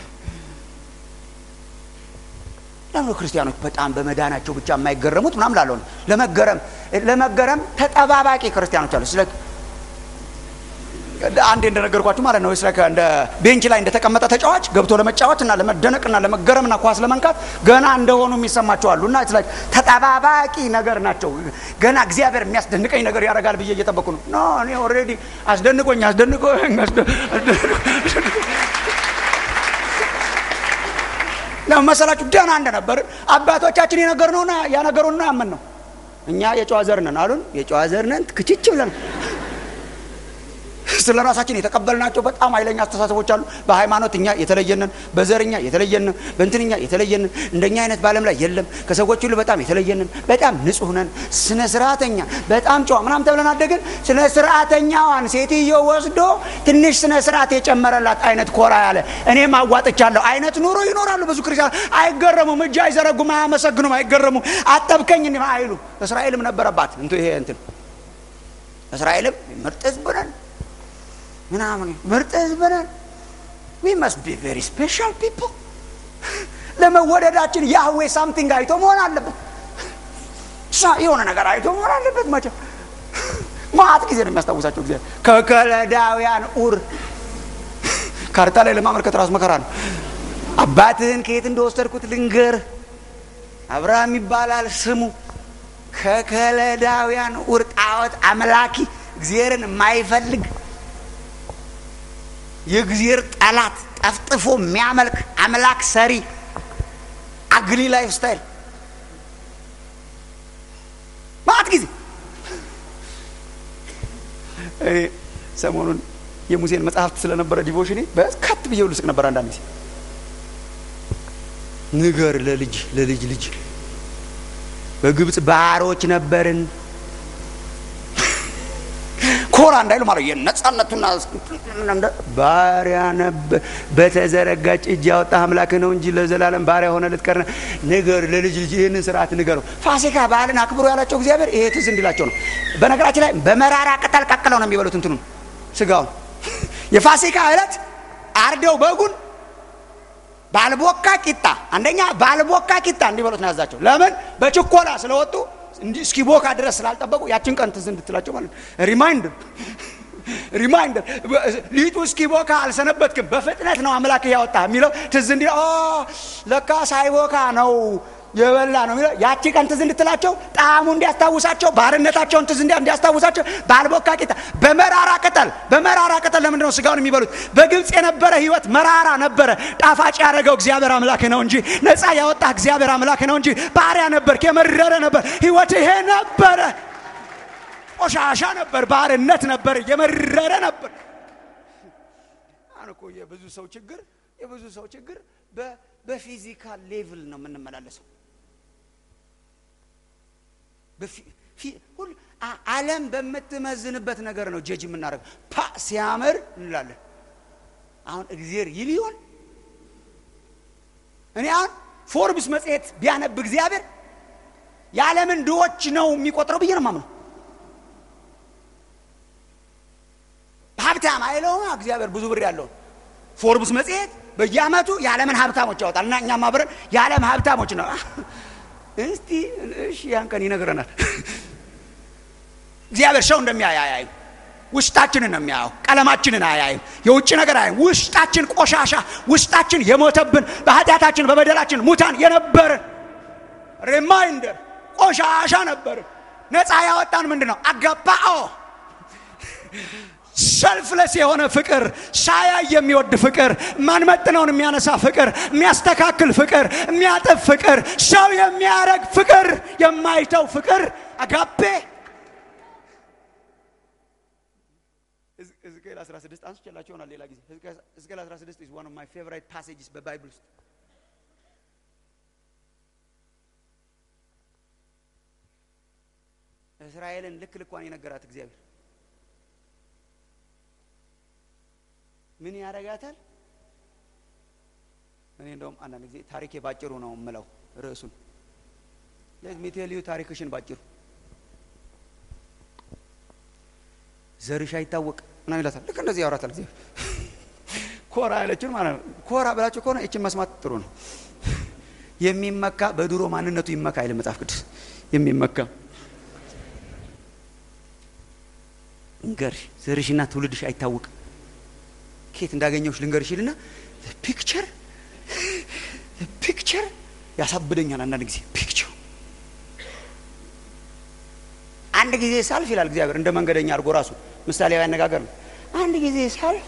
[SPEAKER 1] ለምን ክርስቲያኖች በጣም በመዳናቸው ብቻ የማይገረሙት ምናምን ላለሆነ ለመገረም ለመገረም ተጠባባቂ ክርስቲያኖች አሉ። ስለ አንዴ እንደነገርኳችሁ ማለት ነው። ስለ እንደ ቤንች ላይ እንደተቀመጠ ተጫዋች ገብቶ ለመጫወት እና ለመደነቅና ለመገረምና ኳስ ለመንካት ገና እንደሆኑ የሚሰማቸው አሉ። እና ስለ ተጠባባቂ ነገር ናቸው። ገና እግዚአብሔር የሚያስደንቀኝ ነገር ያደርጋል ብዬ እየጠበቁ ነው። ኖ እኔ ኦልሬዲ አስደንቆኝ አስደንቆኝ ለምን መሰላችሁ? ደህና እንደነበር አባቶቻችን የነገርነውና ያነገሩና ያመን ነው። እኛ የጨዋ ዘር ነን አሉን። የጨዋ ዘር ነን ክችች ብለን ስለ ራሳችን የተቀበልናቸው በጣም ኃይለኛ አስተሳሰቦች አሉ። በሃይማኖት እኛ የተለየንን፣ በዘርኛ የተለየንን፣ በእንትንኛ የተለየንን፣ እንደኛ አይነት በዓለም ላይ የለም። ከሰዎች ሁሉ በጣም የተለየንን፣ በጣም ንጹህ ነን፣ ስነ ስርዓተኛ፣ በጣም ጨዋ ምናምን ተብለን አደግን። ስነ ስርዓተኛዋን ሴትዮ ወስዶ ትንሽ ስነ ስርዓት የጨመረላት አይነት ኮራ ያለ እኔም አዋጥቻለሁ አይነት ኑሮ ይኖራሉ። ብዙ ክርስቲያን አይገረሙም፣ እጅ አይዘረጉም፣ አያመሰግኑም፣ አይገረሙም። አጠብከኝ አይሉ። እስራኤልም ነበረባት እንቱ ይሄ እንትን እስራኤልም ምርጥ ህዝብ ነን ምናምን ምርጥ ህዝብ ነን። ዊ መስት ቢ ቬሪ ስፔሻል ፒፕል። ለመወደዳችን ያህዌ ሳምቲንግ አይቶ መሆን አለበት። የሆነ ነገር አይቶ መሆን አለበት። መቼ ማት ጊዜ ነው የሚያስታውሳቸው ጊዜ ከከለዳውያን ኡር ካርታ ላይ ለማመልከት ራሱ መከራ ነው። አባትህን ከየት እንደወሰድኩት ልንገር። አብርሃም ይባላል ስሙ። ከከለዳውያን ኡር ጣዖት አምላኪ እግዚአብሔርን የማይፈልግ የእግዚአብሔር ጠላት ጠፍጥፎ የሚያመልክ አምላክ ሰሪ አግሊ ላይፍ ስታይል ማት ጊዜ እኔ ሰሞኑን የሙሴን መጽሐፍት ስለነበረ ዲቮሽኔ በስካት ብዬ ልስቅ ነበር። አንዳንድ ጊዜ ንገር ለልጅ ለልጅ ልጅ በግብፅ ባሮች ነበርን ኮራ እንዳይሉ ማለት የነጻነቱና ባሪያ ነበር። በተዘረጋች እጅ ያወጣ አምላክ ነው እንጂ ለዘላለም ባሪያ ሆነ ልትቀር ንገር ለልጅ ልጅ ይህንን ስርዓት ንገረው። ፋሲካ በዓልን አክብሮ ያላቸው እግዚአብሔር ይሄ ትዝ እንዲላቸው ነው። በነገራችን ላይ በመራራ ቅጠል ቀቅለው ነው የሚበሉት እንትኑ ስጋውን። የፋሲካ ዕለት አርደው በጉን ባልቦካ ቂጣ አንደኛ ባልቦካ ቂጣ እንዲበሉት ነው ያዛቸው። ለምን በችኮላ ስለወጡ እስኪቦካ ድረስ ስላልጠበቁ ያችን ቀን ትዝ እንድትላቸው ማለት ነው። ሪማይንደር ሪማይንደር ሊጡ እስኪቦካ አልሰነበትክም፣ በፍጥነት ነው አምላክ ያወጣ የሚለው ትዝ እንዲ ለካ ሳይቦካ ነው የበላ ነው የሚለው ያቺ ቀን ትዝ እንድትላቸው ጣዕሙ እንዲያስታውሳቸው ባርነታቸውን ትዝ እንዲያስታውሳቸው ባልቦካ ቂጣ በመራራ ቅጠል በመራራ ቅጠል ለምንድን ነው ስጋውን የሚበሉት? በግብፅ የነበረ ህይወት መራራ ነበረ። ጣፋጭ ያደረገው እግዚአብሔር አምላክ ነው እንጂ ነፃ ያወጣ እግዚአብሔር አምላክ ነው እንጂ ባሪያ ነበር፣ የመረረ ነበር ህይወት። ይሄ ነበረ፣ ቆሻሻ ነበር፣ ባርነት ነበር፣ የመረረ ነበር። አሁን እኮ የብዙ ሰው ችግር የብዙ ሰው ችግር በፊዚካል ሌቭል ነው የምንመላለሰው። ዓለም በምትመዝንበት ነገር ነው ጀጅ የምናደርገው። ፓ ሲያምር እንላለን። አሁን እግዜር ይል ይሆን? እኔ አሁን ፎርብስ መጽሔት ቢያነብ እግዚአብሔር የዓለምን ድሆች ነው የሚቆጥረው ብዬ ነው ማምነው። ሀብታም አይለውም እግዚአብሔር ብዙ ብር ያለውን ፎርብስ መጽሔት በየአመቱ የዓለምን ሀብታሞች ያወጣል እና እኛም አብረን የዓለም ሀብታሞች ነው። እስቲ እሺ ያን ቀን ይነግረናል። እግዚአብሔር ሰው እንደሚያይ አያይም። ውስጣችንን ነው የሚያየው። ቀለማችንን አያይም። የውጭ ነገር አያይም። ውስጣችን ቆሻሻ፣ ውስጣችን የሞተብን በኃጢአታችን በበደላችን ሙታን የነበርን ሪማይንደር ቆሻሻ ነበርን። ነፃ ያወጣን ምንድን ነው? አጋባኦ ሰልፍለስ የሆነ ፍቅር፣ ሳያይ የሚወድ ፍቅር፣ ማንመጥነውን የሚያነሳ ፍቅር፣ የሚያስተካክል ፍቅር፣ የሚያጥፍ ፍቅር፣ ሰው የሚያረግ ፍቅር፣ የማይተው ፍቅር አጋፔ ሕዝቅኤል 16 አንስቼላችሁ ይሆናል ሌላ ጊዜ። ሕዝቅኤል 16 is one of my favorite passages በባይብል ውስጥ እስራኤልን ልክ ልኳን የነገራት እግዚአብሔር ምን ያደርጋታል? እኔ እንደውም አንዳንድ ጊዜ ታሪኬ ባጭሩ ነው የምለው ርዕሱን ለሚቴልዩ ታሪክሽን ባጭሩ ዘርሽ አይታወቅ ምናምን ይላታል። ልክ እንደዚህ ያወራታል ጊዜ ኮራ ያለችን ማለት ነው። ኮራ ብላችሁ ከሆነ ይችን መስማት ጥሩ ነው። የሚመካ በድሮ ማንነቱ ይመካ አይልም መጽሐፍ ቅዱስ። የሚመካ እንገርሽ ዘርሽና ትውልድሽ አይታወቅ ኬት እንዳገኘውሽ ልንገርሽ ይልና ፒክቸር ፒክቸር ያሳብደኛል አንዳንድ ጊዜ ፒክቸር አንድ ጊዜ ሳልፍ ይላል እግዚአብሔር እንደ መንገደኛ አድርጎ ራሱ ምሳሌያዊ አነጋገር ነው አንድ ጊዜ ሳልፍ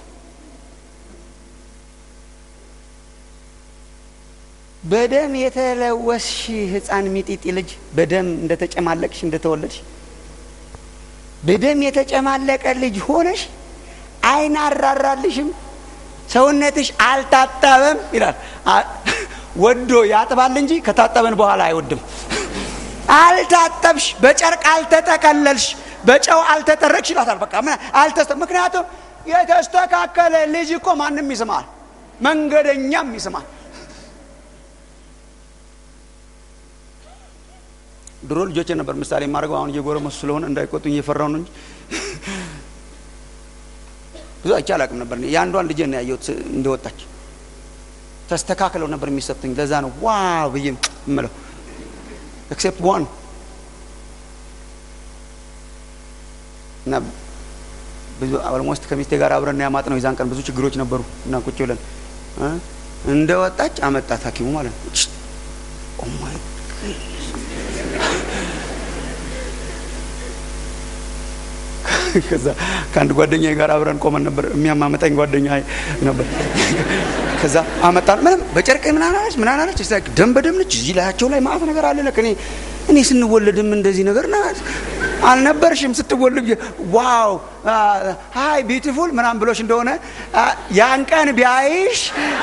[SPEAKER 1] በደም የተለወስሽ ህፃን ሚጢጢ ልጅ በደም እንደተጨማለቅሽ እንደተወለድሽ በደም የተጨማለቀ ልጅ ሆነሽ አይን አራራልሽም ሰውነትሽ አልታጠበም ይላል ወዶ ያጥባል እንጂ ከታጠበን በኋላ አይወድም አልታጠብሽ በጨርቅ አልተጠቀለልሽ በጨው አልተጠረቅሽ ይላታል በቃ አልተስተ ምክንያቱም የተስተካከለ ልጅ እኮ ማንም ይስማል መንገደኛም ይስማል ድሮ ልጆቼ ነበር ምሳሌ የማድረገው አሁን እየጎረመሱ ስለሆነ እንዳይቆጡኝ እየፈራው ነው እንጂ ብዙ አይቼ አላቅም ነበር የአንዷን ልጄ ነው ያየሁት እንደወጣች ተስተካክለው ነበር የሚሰጡኝ ለዛ ነው ዋ ብዬ የምለው ኤክሴፕት ዋን እና ብዙ ኦልሞስት ከሚስቴ ጋር አብረን ያማጥ ነው የዛን ቀን ብዙ ችግሮች ነበሩ እና ቁጭ ብለን እንደ ወጣች አመጣት ሀኪሙ ማለት ነው ኦማይ ከዛ ከአንድ ጓደኛ ጋር አብረን ቆመን ነበር የሚያማመጠኝ ጓደኛ ነበር ከዛ አመጣን ምንም በጨርቅ ምናናለች ምናናለች ደም በደም ነች እዚህ ላያቸው ላይ ማአት ነገር አለ ለክ እኔ እኔ ስንወለድም እንደዚህ ነገር ና አልነበርሽም ስትወልድ ዋው ሀይ ቢዩቲፉል ምናም ብሎሽ እንደሆነ ያን ቀን ቢያይሽ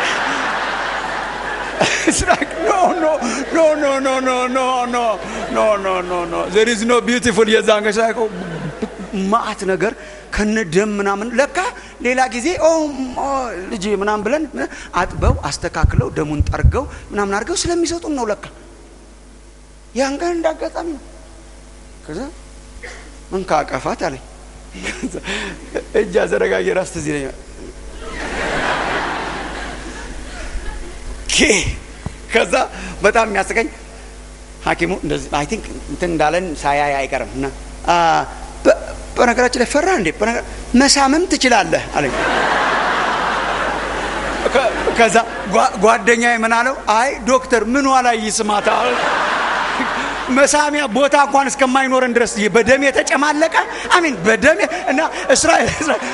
[SPEAKER 1] no, no, no, no, no, no, no, no, no, no, no, no. There is no beautiful የዛን ገሽ ማአት ነገር ከነ ደም ምናምን ለካ ሌላ ጊዜ ልጅ ምናምን ብለን አጥበው አስተካክለው ደሙን ጠርገው ምናምን አድርገው ስለሚሰጡን ነው ለካ ያን ቀን እንዳጋጣሚ ነው ከዛ እንካ አቀፋት አለኝ እጅ አዘረጋጌ ራስ ትዝ ይለኛል ከዛ በጣም የሚያስቀኝ ሀኪሙ እንደዚህ አይ ቲንክ እንትን እንዳለን ሳያይ አይቀርም እና በነገራችን ላይ ፈራ እንዴ መሳምም ትችላለህ አለኝ ከዛ ጓደኛ ምን አለው አይ ዶክተር ምኗ ላይ ይስማታል መሳሚያ ቦታ እንኳን እስከማይኖረን ድረስ በደም የተጨማለቀ አሚን በደም እና እስራኤል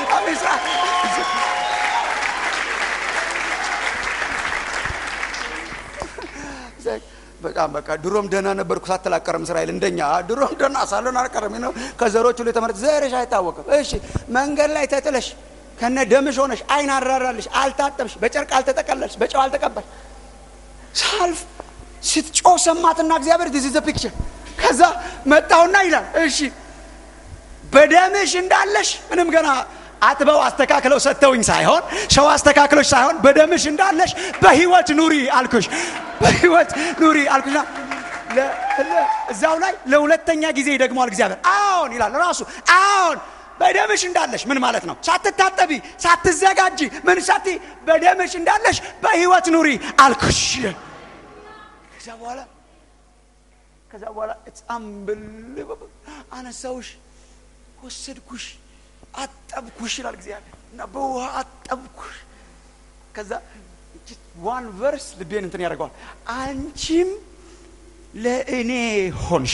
[SPEAKER 1] በጣም በቃ ድሮም ደህና ነበርኩ ሳትላቀረም እስራኤል እንደኛ ድሮም ደህና ሳለን አልቀረም ነው ከዘሮች ሁሉ የተመረጥ ዘርሽ አይታወቅም እሺ መንገድ ላይ ተጥለሽ ከነ ደምሽ ሆነሽ አይን አራራልሽ አልታጠብሽ በጨርቅ አልተጠቀለልሽ በጨው አልተቀበልሽ ሳልፍ ስትጮ ሰማትና እግዚአብሔር ዲስ ዘ ፒክቸር ከዛ መጣውና ይላል እሺ በደምሽ እንዳለሽ ምንም ገና አጥበው አስተካክለው ሰጥተውኝ ሳይሆን ሰው አስተካክሎች ሳይሆን በደምሽ እንዳለሽ በህይወት ኑሪ አልኩሽ በህይወት ኑሪ አልኩሽና እዛው ላይ ለሁለተኛ ጊዜ ይደግመዋል እግዚአብሔር አዎን ይላል ራሱ አዎን በደምሽ እንዳለሽ ምን ማለት ነው ሳትታጠቢ ሳትዘጋጂ ምን ሳቲ በደምሽ እንዳለሽ በህይወት ኑሪ አልኩሽ ከዛ በኋላ ከዛ በኋላ አንብልበብ አነሳውሽ ወሰድኩሽ አጠብኩሽ ይላል እግዚአብሔር እና በውሃ አጠብኩሽ ከዛ ዋን ቨርስ ልቤን እንትን ያደርገዋል አንቺም ለእኔ ሆንሽ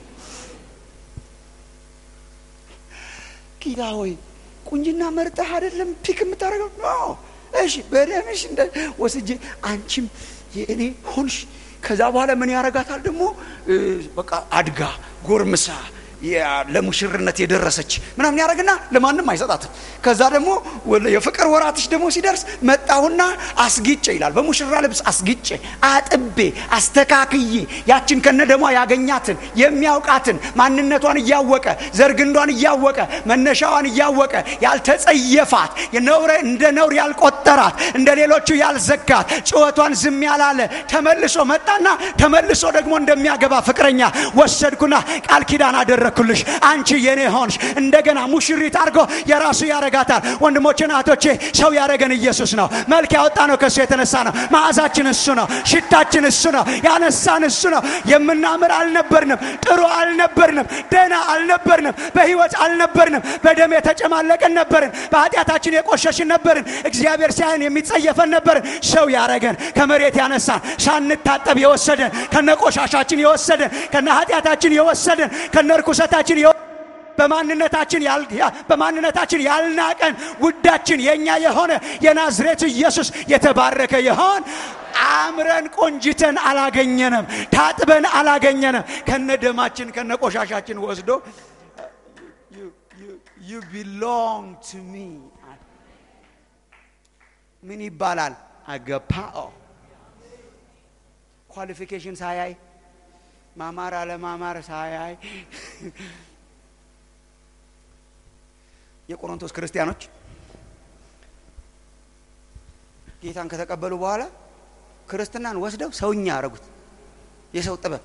[SPEAKER 1] ጌታ ሆይ ቁንጅና መርጠህ አይደለም ፒክ የምታደርገው ኖ እሺ በደምሽ እንደ ወስጄ አንቺም የእኔ ሆንሽ ከዛ በኋላ ምን ያረጋታል ደግሞ በቃ አድጋ ጎርምሳ ለሙሽርነት የደረሰች ምናምን ያደረግና ለማንም አይሰጣትም ከዛ ደግሞ የፍቅር ወራትሽ ደግሞ ሲደርስ መጣሁና አስጊጬ ይላል በሙሽራ ልብስ አስጊጬ አጥቤ አስተካክዬ ያችን ከነ ደሟ ያገኛትን የሚያውቃትን ማንነቷን እያወቀ ዘርግንዷን እያወቀ መነሻዋን እያወቀ ያልተጸየፋት የነውረ እንደ ነውር ያልቆጠራት እንደ ሌሎቹ ያልዘጋት ጭወቷን ዝም ያላለ ተመልሶ መጣና ተመልሶ ደግሞ እንደሚያገባ ፍቅረኛ ወሰድኩና ቃል ኪዳን አደረ ያደረግኩልሽ አንቺ የኔ ሆንሽ እንደገና ሙሽሪት አድርጎ የራሱ ያረጋታል ወንድሞችን እህቶቼ ሰው ያረገን ኢየሱስ ነው መልክ ያወጣ ነው ከእሱ የተነሳ ነው ማዕዛችን እሱ ነው ሽታችን እሱ ነው ያነሳን እሱ ነው የምናምር አልነበርንም ጥሩ አልነበርንም ደና አልነበርንም በህይወት አልነበርንም በደም የተጨማለቅን ነበርን በኃጢአታችን የቆሸሽን ነበርን እግዚአብሔር ሲያየን የሚጸየፈን ነበርን ሰው ያረገን ከመሬት ያነሳን ሳንታጠብ የወሰደን ከነ ቆሻሻችን የወሰደን ከነ ኃጢአታችን የወሰደን ከነ ርኩሰታችን በማንነታችን በማንነታችን ያልናቀን ውዳችን የኛ የሆነ የናዝሬቱ ኢየሱስ የተባረከ ይሆን አምረን ቆንጅተን አላገኘንም ታጥበን አላገኘንም ከነ ደማችን ከነ ቆሻሻችን ወስዶ ዩ ቢሎንግ ቱ ሚ ምን ይባላል? አገፓኦ ኳሊፊኬሽን ሳያይ ማማር አለማማር ሳያይ የቆሮንቶስ ክርስቲያኖች ጌታን ከተቀበሉ በኋላ ክርስትናን ወስደው ሰውኛ ያደረጉት። የሰው ጥበብ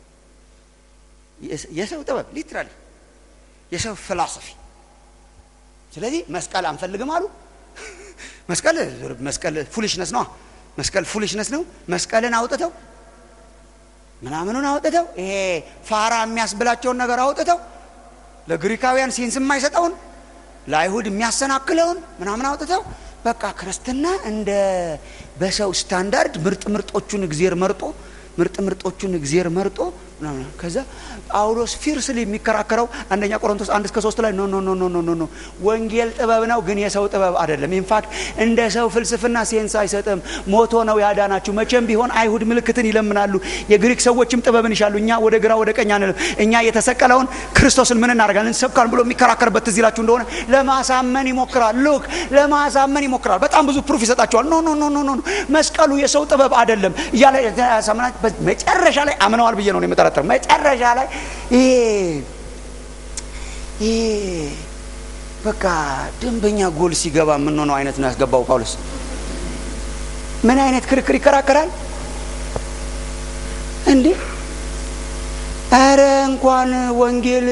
[SPEAKER 1] የሰው ጥበብ ሊትራሊ የሰው ፊሎሶፊ። ስለዚህ መስቀል አንፈልግም አሉ። መስቀል መስቀል ፉሊሽነስ ነው። መስቀል ፉሊሽነስ ነው። መስቀልን አውጥተው ምናምኑን አውጥተው ይሄ ፋራ የሚያስብላቸውን ነገር አውጥተው ለግሪካውያን ሴንስ የማይሰጠውን ለአይሁድ የሚያሰናክለውን ምናምን አውጥተው በቃ ክርስትና እንደ በሰው ስታንዳርድ ምርጥ ምርጦቹን እግዜር መርጦ ምርጥ ምርጦቹን እግዜር መርጦ ምናምን ከዛ ጳውሎስ ፊርስሊ የሚከራከረው አንደኛ ቆሮንቶስ አንድ እስከ ሶስት ላይ ኖ ኖ ኖ ኖ ኖ ኖ ኖ ወንጌል ጥበብ ነው፣ ግን የሰው ጥበብ አይደለም። ኢንፋክት እንደ ሰው ፍልስፍና ሴንስ አይሰጥም። ሞቶ ነው ያዳናችሁ። መቼም ቢሆን አይሁድ ምልክትን ይለምናሉ፣ የግሪክ ሰዎችም ጥበብን ይሻሉ። እኛ ወደ ግራ ወደ ቀኝ አንልም። እኛ የተሰቀለውን ክርስቶስን ምን እናደርጋለን እንሰብካለን ብሎ የሚከራከርበት ትዝ ይላችሁ እንደሆነ ለማሳመን ይሞክራል። ሉክ ለማሳመን ይሞክራል። በጣም ብዙ ፕሩፍ ይሰጣቸዋል። ኖ ኖ ኖ ኖ ኖ መስቀሉ የሰው ጥበብ አይደለም እያለ ያሳምናል። መጨረሻ ላይ አምነዋል ብዬ ነው የምጠረጥረው። መጨረሻ ላይ ይሄ ይሄ በቃ ደንበኛ ጎል ሲገባ የምንሆነው አይነት ነው ያስገባው ጳውሎስ። ምን አይነት ክርክር ይከራከራል እንዴ! ኧረ እንኳን ወንጌል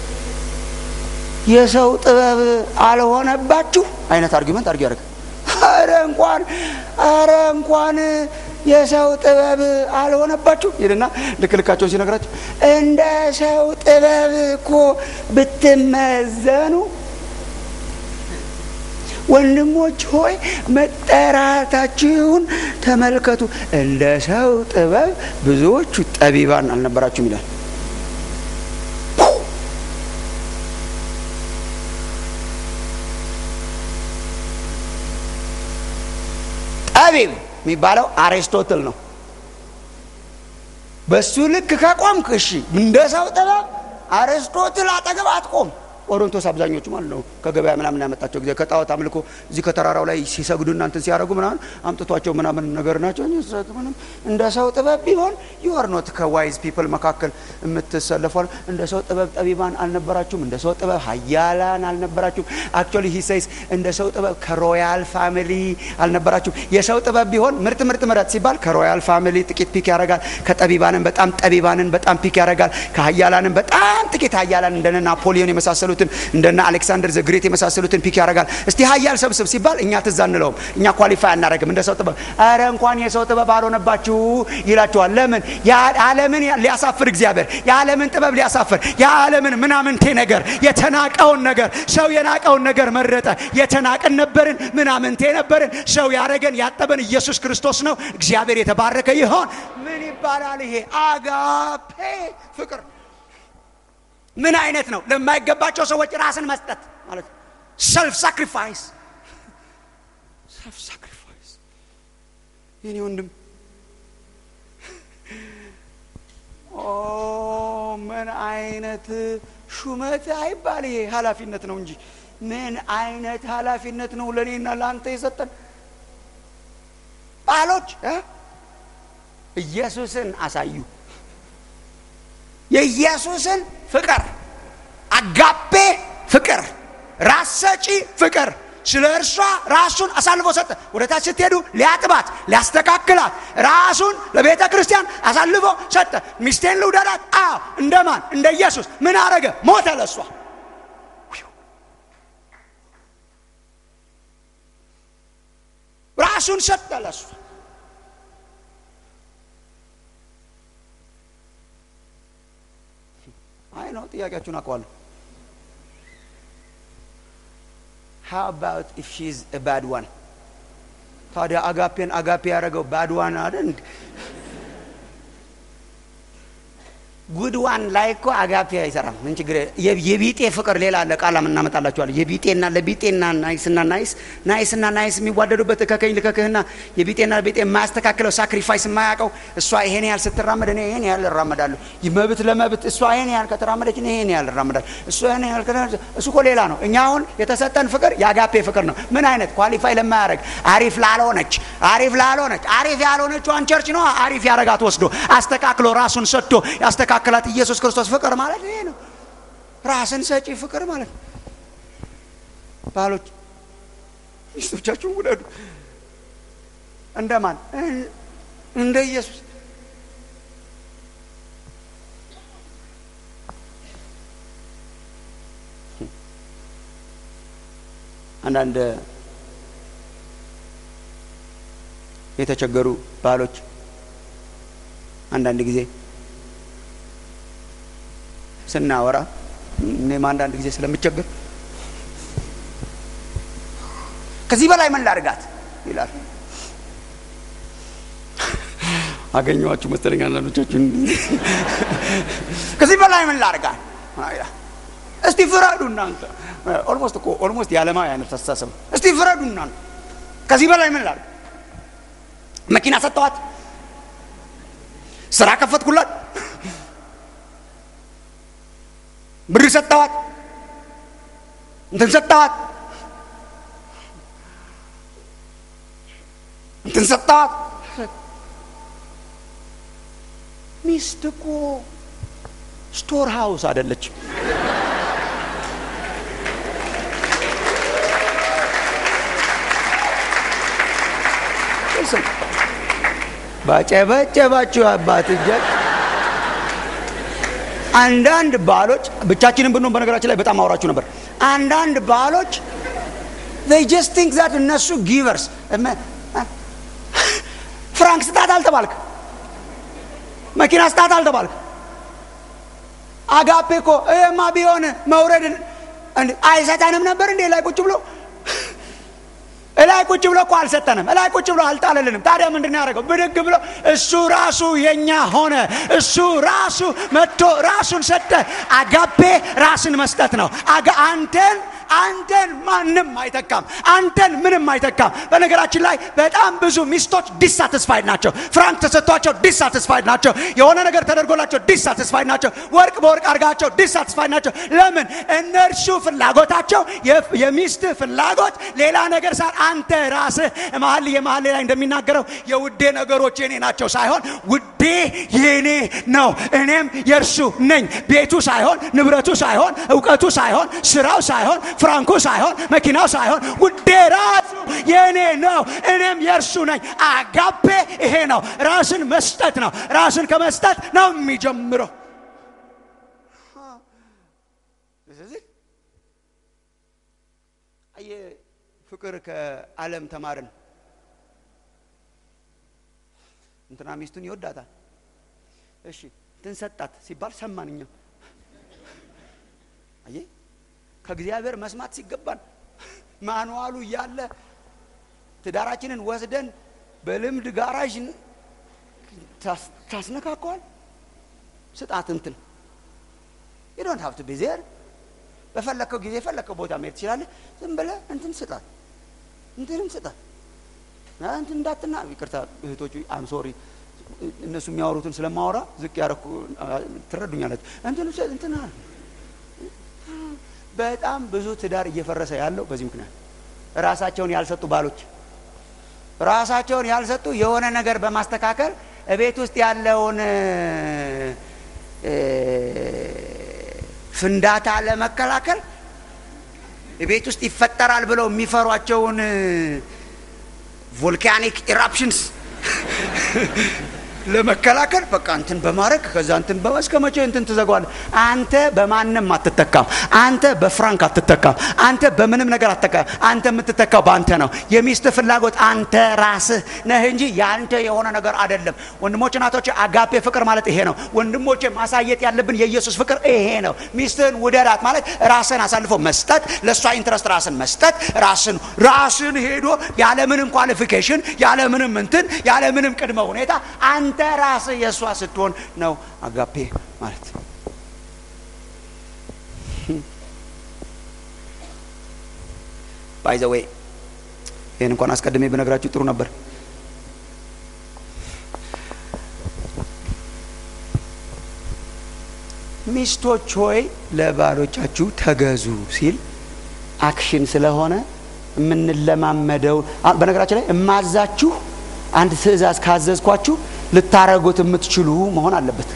[SPEAKER 1] የሰው ጥበብ አልሆነባችሁ አይነት አርጊመንት አርጊ ያደርግ ኧረ እንኳን ኧረ እንኳን የሰው ጥበብ አልሆነባችሁ ይልና ልክ ልካቸውን ሲነግራቸው እንደ ሰው ጥበብ እኮ ብትመዘኑ ወንድሞች ሆይ መጠራታችሁን ተመልከቱ። እንደ ሰው ጥበብ ብዙዎቹ ጠቢባን አልነበራችሁም ይላል። ጠቢብ የሚባለው አሪስቶትል ነው። በሱ ልክ ከቆምክ እሺ፣ እንደ ሰው ጥበብ አሪስቶትል አጠገብ አትቆም። ቆሮንቶስ አብዛኞቹ ማለት ነው ከገበያ ምናምን ያመጣቸው ጊዜ ከጣዖት አምልኮ እዚህ ከተራራው ላይ ሲሰግዱ እናንትን ሲያደርጉ ምናምን አምጥቷቸው ምናምን ነገር ናቸው። ምንም እንደ ሰው ጥበብ ቢሆን ዩአር ኖት ከዋይዝ ፒፕል መካከል የምትሰለፏል። እንደ ሰው ጥበብ ጠቢባን አልነበራችሁም። እንደ ሰው ጥበብ ሀያላን አልነበራችሁም። አክቹዋሊ ሂሰይስ እንደ ሰው ጥበብ ከሮያል ፋሚሊ አልነበራችሁም። የሰው ጥበብ ቢሆን ምርጥ ምርጥ ምረጥ ሲባል ከሮያል ፋሚሊ ጥቂት ፒክ ያደርጋል። ከጠቢባንን በጣም ጠቢባንን በጣም ፒክ ያደርጋል። ከሀያላንን በጣም ጥቂት ሀያላን እንደነ ናፖሊዮን የመሳሰሉት እንደና አሌክሳንደር ዘግሬት የመሳሰሉትን ፒክ ያደርጋል። እስቲ ሀያል ሰብስብ ሲባል እኛ ትዝ አንለውም። እኛ ኳሊፋይ አናደርግም እንደ ሰው ጥበብ። አረ እንኳን የሰው ጥበብ አልሆነባችሁ ይላቸዋል። ለምን? የዓለምን ሊያሳፍር እግዚአብሔር የዓለምን ጥበብ ሊያሳፍር የዓለምን ምናምንቴ ነገር የተናቀውን ነገር ሰው የናቀውን ነገር መረጠ። የተናቅን ነበርን፣ ምናምንቴ ነበርን። ሰው ያረገን ያጠበን ኢየሱስ ክርስቶስ ነው። እግዚአብሔር የተባረከ ይሆን። ምን ይባላል ይሄ? አጋፔ ፍቅር ምን አይነት ነው? ለማይገባቸው ሰዎች ራስን መስጠት ማለት ነው። ሰልፍ ሳክሪፋይስ ሰልፍ ሳክሪፋይስ። የኔ ወንድም ኦ ምን አይነት ሹመት አይባል ይሄ ኃላፊነት ነው እንጂ ምን አይነት ኃላፊነት ነው ለእኔና ለአንተ የሰጠን ባሎች ኢየሱስን አሳዩ። የኢየሱስን ፍቅር አጋፔ ፍቅር ራስ ሰጪ ፍቅር ስለ እርሷ ራሱን አሳልፎ ሰጠ። ወደ ታች ስትሄዱ ሊያጥባት ሊያስተካክላት ራሱን ለቤተ ክርስቲያን አሳልፎ ሰጠ። ሚስቴን ልውደዳት? አዎ። እንደማን? እንደ ኢየሱስ። ምን አረገ? ሞተ ለእሷ። ራሱን ሰጠ ለእሷ። አይ ነው ጥያቄያችሁን አውቀዋለሁ። how about if she's a bad one ታዲያ አጋፔን አጋፔ ያደረገው ባድ ዋን አይደል?
[SPEAKER 2] ጉድዋን ላይ እኮ አጋፔ አይሰራም። ምን ችግር የቢጤ ፍቅር ሌላ አለ። ቃላም እናመጣላችኋል። የቢጤና ለቢጤና ናይስና ናይስ ናይስና ናይስ የሚዋደዱበት እከከኝ ልከክህና የቢጤና ቢጤ የማያስተካክለው ሳክሪፋይስ የማያውቀው እሷ ይሄን ያህል ስትራመድ እኔ ይሄን ያህል እራመዳለሁ። መብት ለመብት እሷ ይሄን ያህል ከተራመደች እኔ ይሄን ያህል እራመዳለሁ። እሷ ይሄን ያህል እሱ እኮ ሌላ ነው። እኛ አሁን የተሰጠን ፍቅር የአጋፔ ፍቅር ነው። ምን አይነት ኳሊፋይ ለማያደርግ አሪፍ ላልሆነች አሪፍ ላልሆነች አሪፍ ያልሆነችዋን ቸርች ነው አሪፍ ያረጋት ወስዶ አስተካክሎ ራሱን ሰጥቶ ያስተካክላት ኢየሱስ ክርስቶስ ፍቅር ማለት ይሄ ነው። ራስን ሰጪ ፍቅር ማለት ነው። ባሎች ሚስቶቻችሁን ውደዱ። እንደማን? እንደ ኢየሱስ። አንዳንድ የተቸገሩ ባሎች አንዳንድ ጊዜ ስናወራ እኔም አንዳንድ ጊዜ ስለምቸገር ከዚህ በላይ ምን ላድርጋት ይላል። አገኘኋችሁ መሰለኝ አንዳንዶቻችን። ከዚህ በላይ ምን ላድርጋት? እስቲ ፍረዱ እናንተ። ኦልሞስት እኮ ኦልሞስት የዓለማዊ አይነት አስተሳሰብ። እስቲ ፍረዱ እናንተ። ከዚህ በላይ ምን ላድርግ? መኪና ሰጠዋት፣ ስራ ከፈትኩላት ብር ሰጠዋት፣ እንትን ሰጠዋት፣ እንትን ሰጠዋት። ሚስት እኮ ስቶር ሃውስ አይደለችም። ባጨበጨባችሁ አባት እጃች አንዳንድ ባሎች ብቻችንን ብንሆን በነገራችን ላይ በጣም አውራችሁ ነበር። አንዳንድ ባሎች they just think that እነሱ ጊቨርስ ፍራንክ ስጣት አልተባልክ፣ መኪና ስጣት አልተባልክ። አጋፔ እኮ ይሄማ ቢሆን መውረድ አይሰጠንም ነበር እንዴ ላይ ቁጭ ብሎ እላይ ቁጭ ብሎ እኮ አልሰጠንም። እላይ ቁጭ ብሎ አልጣለልንም። ታዲያ ምንድን ነው ያደረገው? ብድግ ብሎ እሱ ራሱ የኛ ሆነ። እሱ ራሱ መጥቶ ራሱን ሰጠ። አጋፔ ራስን መስጠት ነው። አንተን አንተን ማንም አይተካም። አንተን ምንም አይተካም። በነገራችን ላይ በጣም ብዙ ሚስቶች ዲሳቲስፋይድ ናቸው። ፍራንክ ተሰጥቷቸው ዲሳቲስፋይድ ናቸው። የሆነ ነገር ተደርጎላቸው ዲሳቲስፋይድ ናቸው። ወርቅ በወርቅ አድርጋቸው ዲሳቲስፋይድ ናቸው። ለምን? እነርሱ ፍላጎታቸው የሚስት ፍላጎት ሌላ ነገር ሳ አንተ ራስህ መሀል የመሀል ላይ እንደሚናገረው የውዴ ነገሮች የኔ ናቸው ሳይሆን ውዴ የኔ ነው፣ እኔም የእርሱ ነኝ። ቤቱ ሳይሆን ንብረቱ ሳይሆን እውቀቱ ሳይሆን ስራው ሳይሆን ፍራንኩ ሳይሆን መኪናው ሳይሆን ውዴ ራሱ የኔ ነው፣ እኔም የእርሱ ነኝ። አጋፔ ይሄ ነው፣ ራስን መስጠት ነው። ራስን ከመስጠት ነው የሚጀምረው። ፍቅር ከዓለም ተማርን። እንትና ሚስቱን ይወዳታል። እሺ እንትን ሰጣት ሲባል ሰማን እኛ። አየህ ከእግዚአብሔር መስማት ሲገባን ማንዋሉ እያለ ትዳራችንን ወስደን በልምድ ጋራዥ ታስነካከዋል። ስጣት እንትን ዶንት ሀብት ቢዜር በፈለከው ጊዜ የፈለከው ቦታ መሄድ ትችላለህ። ዝም ብለህ እንትን ስጣት እንትንም ስጣት እንትን እንዳትና ይቅርታ እህቶቹ አም ሶሪ እነሱ የሚያወሩትን ስለማወራ ዝቅ ያረኩ ትረዱኛለች። እንትን እንትና በጣም ብዙ ትዳር እየፈረሰ ያለው በዚህ ምክንያት ራሳቸውን ያልሰጡ ባሎች ራሳቸውን ያልሰጡ የሆነ ነገር በማስተካከል እቤት ውስጥ ያለውን ፍንዳታ ለመከላከል ቤት ውስጥ ይፈጠራል ብለው የሚፈሯቸውን ቮልካኒክ ኢራፕሽንስ ለመከላከል በቃ እንትን በማድረግ ከዛ እንትን እስከ መቼ እንትን ትዘጓል? አንተ በማንም አትተካም። አንተ በፍራንክ አትተካም። አንተ በምንም ነገር አትተካም። አንተ የምትተካው በአንተ ነው። የሚስት ፍላጎት አንተ ራስህ ነህ እንጂ የአንተ የሆነ ነገር አይደለም። ወንድሞች እናቶች፣ አጋፔ ፍቅር ማለት ይሄ ነው። ወንድሞች ማሳየት ያለብን የኢየሱስ ፍቅር ይሄ ነው። ሚስትህን ውደዳት ማለት ራስን አሳልፎ መስጠት፣ ለእሷ ኢንትረስት ራስን መስጠት፣ ራስን ራስን ሄዶ ያለምንም ኳሊፊኬሽን ያለምንም እንትን ያለምንም ቅድመ ሁኔታ አንተ ራስህ የእሷ ስትሆን ነው አጋፔ ማለት ባይ ዘ ዌይ ይህን እንኳን አስቀድሜ ብነግራችሁ ጥሩ ነበር ሚስቶች ሆይ ለባሎቻችሁ ተገዙ ሲል አክሽን ስለሆነ የምንለማመደው በነገራችን ላይ እማዛችሁ አንድ ትእዛዝ ካዘዝኳችሁ ልታረጉት የምትችሉ መሆን አለበት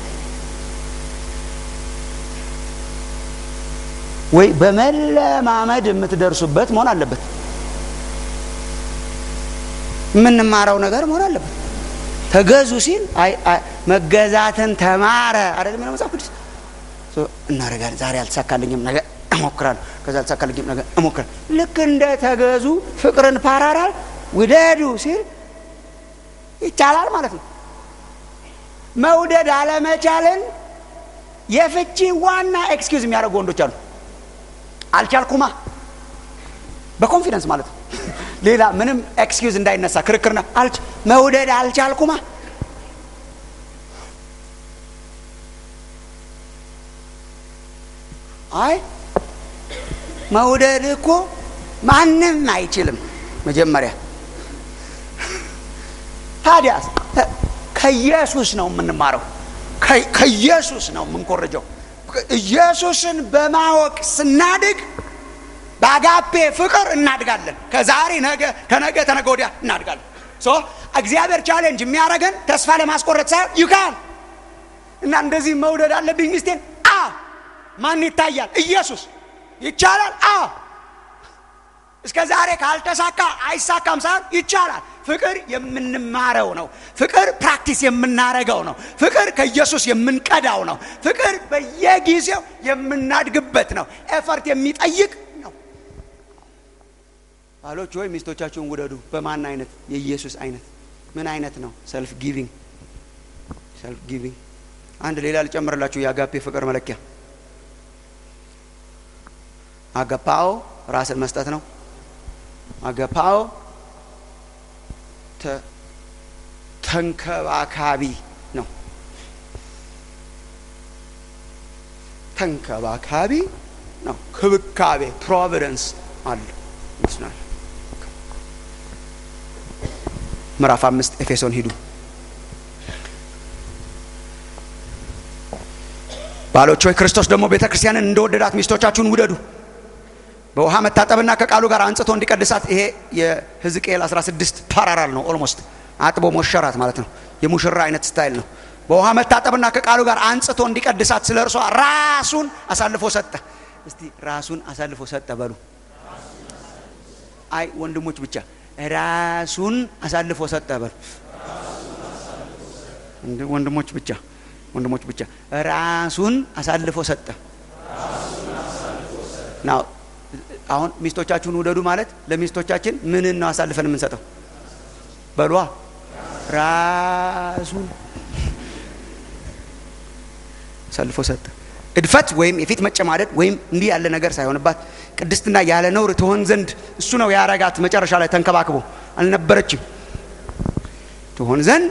[SPEAKER 2] ወይ በመለማመድ የምትደርሱበት መሆን አለበት የምንማረው ነገር መሆን አለበት ተገዙ ሲል መገዛትን ተማረ አይደለም የሚለው መጽሐፍ ቅዱስ እናደርጋለን ዛሬ አልተሳካልኝም ነገ እሞክራለሁ ከዛ አልተሳካልኝም ነገ እሞክራለሁ ልክ እንደ ተገዙ ፍቅርን ፓራራል ውደዱ ሲል ይቻላል ማለት ነው መውደድ አለመቻልን የፍቺ ዋና ኤክስኪውዝ የሚያደርጉ ወንዶች አሉ አልቻልኩማ በኮንፊደንስ ማለት ነው ሌላ ምንም ኤክስኪውዝ እንዳይነሳ ክርክርና አልች መውደድ አልቻልኩማ አይ መውደድ እኮ ማንም አይችልም መጀመሪያ ታዲያ ከኢየሱስ ነው የምንማረው ከኢየሱስ ነው የምንኮርጀው ኢየሱስን በማወቅ ስናድግ በአጋፔ ፍቅር እናድጋለን ከዛሬ ነገ ከነገ ተነገ ወዲያ እናድጋለን ሶ እግዚአብሔር ቻሌንጅ የሚያደረገን ተስፋ ለማስቆረጥ ሳይሆን ይካል እና እንደዚህ መውደድ አለብኝ ሚስቴን አ ማን ይታያል ኢየሱስ ይቻላል አ እስከ ዛሬ ካልተሳካ አይሳካም ሳይሆን ይቻላል ፍቅር የምንማረው ነው ፍቅር ፕራክቲስ የምናረገው ነው ፍቅር ከኢየሱስ የምንቀዳው ነው ፍቅር በየጊዜው የምናድግበት ነው ኤፈርት የሚጠይቅ ነው ባሎች ወይ ሚስቶቻችሁን ውደዱ በማን አይነት የኢየሱስ አይነት ምን አይነት ነው ሰልፍ ጊቪንግ ሰልፍ ጊቪንግ አንድ ሌላ ልጨምርላችሁ የአጋፔ ፍቅር መለኪያ አገፓኦ ራስን መስጠት ነው አገፓኦ ተንከባካቢ ነው ተንከባካቢ ነው ክብካቤ ፕሮቪደንስ አለ ይመስላል ምዕራፍ አምስት ኤፌሶን ሂዱ ባሎች ሆይ ክርስቶስ ደግሞ ቤተ ክርስቲያንን እንደወደዳት ሚስቶቻችሁን ውደዱ በውሃ መታጠብና ከቃሉ ጋር አንጽቶ እንዲቀድሳት ይሄ የህዝቅኤል 16 ፓራራል ነው ኦልሞስት አጥቦ ሞሸራት ማለት ነው የሙሽራ አይነት ስታይል ነው በውሃ መታጠብና ከቃሉ ጋር አንጽቶ እንዲቀድሳት ስለ እርሷ ራሱን አሳልፎ ሰጠ እስቲ ራሱን አሳልፎ ሰጠ በሉ አይ ወንድሞች ብቻ ራሱን አሳልፎ ሰጠ በሉ ወንድሞች ብቻ ወንድሞች ብቻ ራሱን አሳልፎ ሰጠ ናው አሁን ሚስቶቻችሁን ውደዱ ማለት ለሚስቶቻችን ምንን ነው አሳልፈን የምንሰጠው በሏ ራሱን አሳልፎ ሰጠ እድፈት ወይም የፊት መጨማደድ ወይም እንዲህ ያለ ነገር ሳይሆንባት ቅድስትና ያለ ነውር ትሆን ዘንድ እሱ ነው ያረጋት መጨረሻ ላይ ተንከባክቦ አልነበረችም ትሆን ዘንድ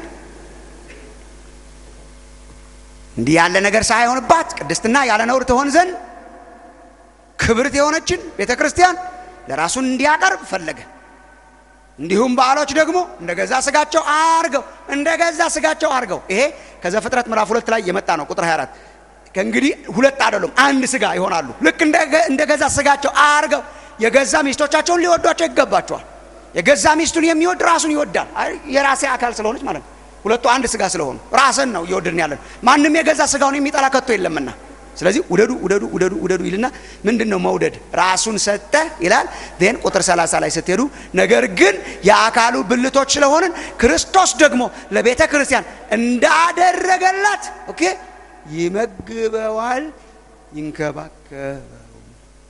[SPEAKER 2] እንዲህ ያለ ነገር ሳይሆንባት ቅድስትና ያለ ነውር ትሆን ዘንድ ክብርት የሆነችን ቤተ ክርስቲያን ለራሱን እንዲያቀርብ ፈለገ እንዲሁም በዓሎች ደግሞ እንደ ገዛ ስጋቸው አርገው እንደ ገዛ ስጋቸው አርገው ይሄ ከዘፍጥረት ምዕራፍ ሁለት ላይ የመጣ ነው ቁጥር 24 ከእንግዲህ ሁለት አይደሉም አንድ ስጋ ይሆናሉ ልክ እንደ ገዛ ስጋቸው አርገው የገዛ ሚስቶቻቸውን ሊወዷቸው ይገባቸዋል የገዛ ሚስቱን የሚወድ ራሱን ይወዳል የራሴ አካል ስለሆነች ማለት ነው ሁለቱ አንድ ስጋ ስለሆኑ ራስን ነው እየወደድን ያለን ማንም የገዛ ስጋውን የሚጠላ ከቶ የለምና ስለዚህ ውደዱ ውደዱ ውደዱ ውደዱ ይልና ምንድን ነው መውደድ ራሱን ሰጠ ይላል ን ቁጥር 30 ላይ ስትሄዱ ነገር ግን የአካሉ ብልቶች ስለሆንን ክርስቶስ ደግሞ ለቤተ ክርስቲያን እንዳደረገላት ኦኬ ይመግበዋል ይንከባከበው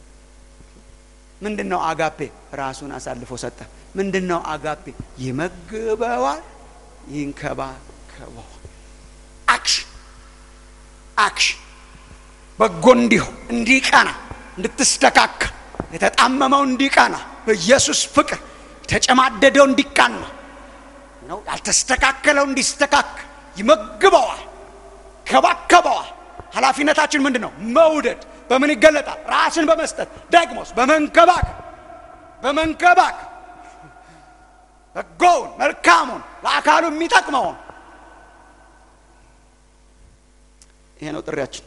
[SPEAKER 2] ምንድን ነው አጋፔ ራሱን አሳልፎ ሰጠ ምንድን ነው አጋፔ ይመግበዋል ይንከባከበዋል አክሽን አክሽን በጎ እንዲሆን እንዲቀና እንድትስተካከል የተጣመመው እንዲቀና በኢየሱስ ፍቅር የተጨማደደው እንዲቃና ነው ያልተስተካከለው እንዲስተካከል ይመግበዋል፣ ከባከበዋል። ኃላፊነታችን ምንድን ነው? መውደድ በምን ይገለጣል? ራስን በመስጠት ደግሞስ በመንከባከብ በመንከባከብ በጎውን መልካሙን ለአካሉ የሚጠቅመውን ይሄ ነው ጥሪያችን።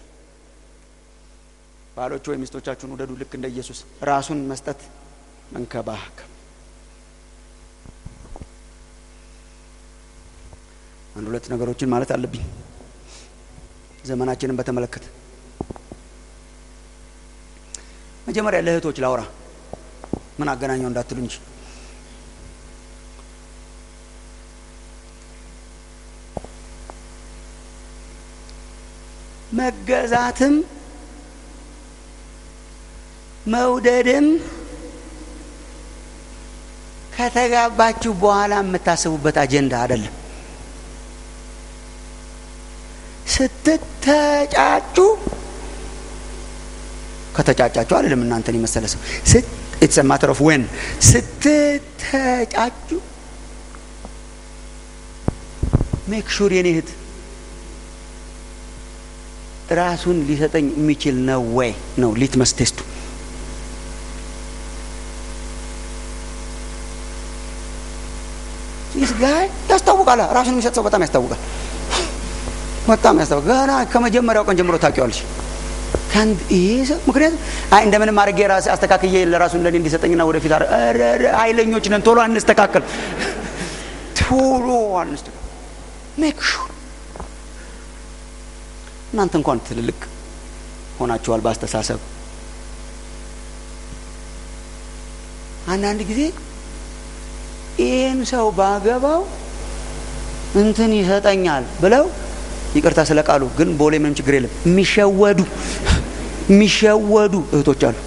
[SPEAKER 2] ባሎች ወይ ሚስቶቻችሁን ውደዱ፣ ልክ እንደ ኢየሱስ ራሱን መስጠት መንከባከብ። አንድ ሁለት ነገሮችን ማለት አለብኝ ዘመናችንን በተመለከተ። መጀመሪያ ለእህቶች ላውራ፣ ምን አገናኘው እንዳትሉ እንጂ መገዛትም መውደድም ከተጋባችሁ በኋላ የምታስቡበት አጀንዳ አይደለም። ስትተጫጩ ከተጫጫችሁ አይደለም እናንተን የመሰለ ሰው ኢትስ ማተር ኦፍ ዌን ስትተጫጩ ሜክ ሹር የኔ እህት ራሱን ሊሰጠኝ የሚችል ነው ወይ ነው ሊትመስ ቴስቱ። ይህ ጋር ያስታውቃል። ራሱን የሚሰጥ ሰው በጣም ያስታውቃል። በጣም ያስታውቃል። ገና ከመጀመሪያው ቀን ጀምሮ ታውቂዋለሽ። ከንድ ይሄ ሰው ምክንያቱም አይ እንደምንም አድርጌ ራሴ አስተካክዬ ለራሱ እንደኔ እንዲሰጠኝና ወደፊት ኃይለኞች ነን፣ ቶሎ አንስተካከል፣ ቶሎ አንስተካከል። ሜክ ሹር እናንተ እንኳን ትልልቅ ሆናችኋል በአስተሳሰብ አንዳንድ ጊዜ ይህን ሰው ባገባው እንትን ይሰጠኛል ብለው ይቅርታ ስለ ቃሉ ግን ቦሌ ምንም ችግር የለም የሚሸወዱ የሚሸወዱ እህቶች አሉ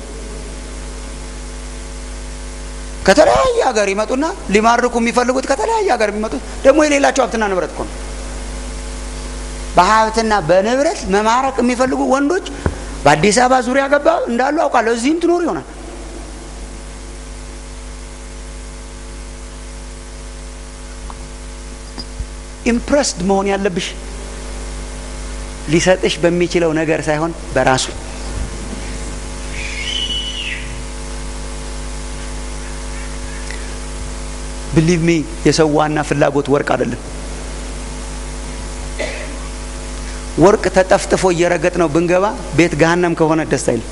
[SPEAKER 2] ከተለያየ ሀገር ይመጡና ሊማርኩ የሚፈልጉት ከተለያየ ሀገር የሚመጡት ደግሞ የሌላቸው ሀብትና ንብረት እኮ ነው በሀብትና በንብረት መማረክ የሚፈልጉ ወንዶች በአዲስ አበባ ዙሪያ ገባ እንዳሉ አውቃለሁ። እዚህም ትኖሩ ይሆናል። ኢምፕረስድ መሆን ያለብሽ ሊሰጥሽ በሚችለው ነገር ሳይሆን በራሱ ብሊቭ ሚ የሰው ዋና ፍላጎት ወርቅ አይደለም። ወርቅ ተጠፍጥፎ እየረገጥ ነው ብንገባ ቤት ገሃነም ከሆነ ደስ አይልም።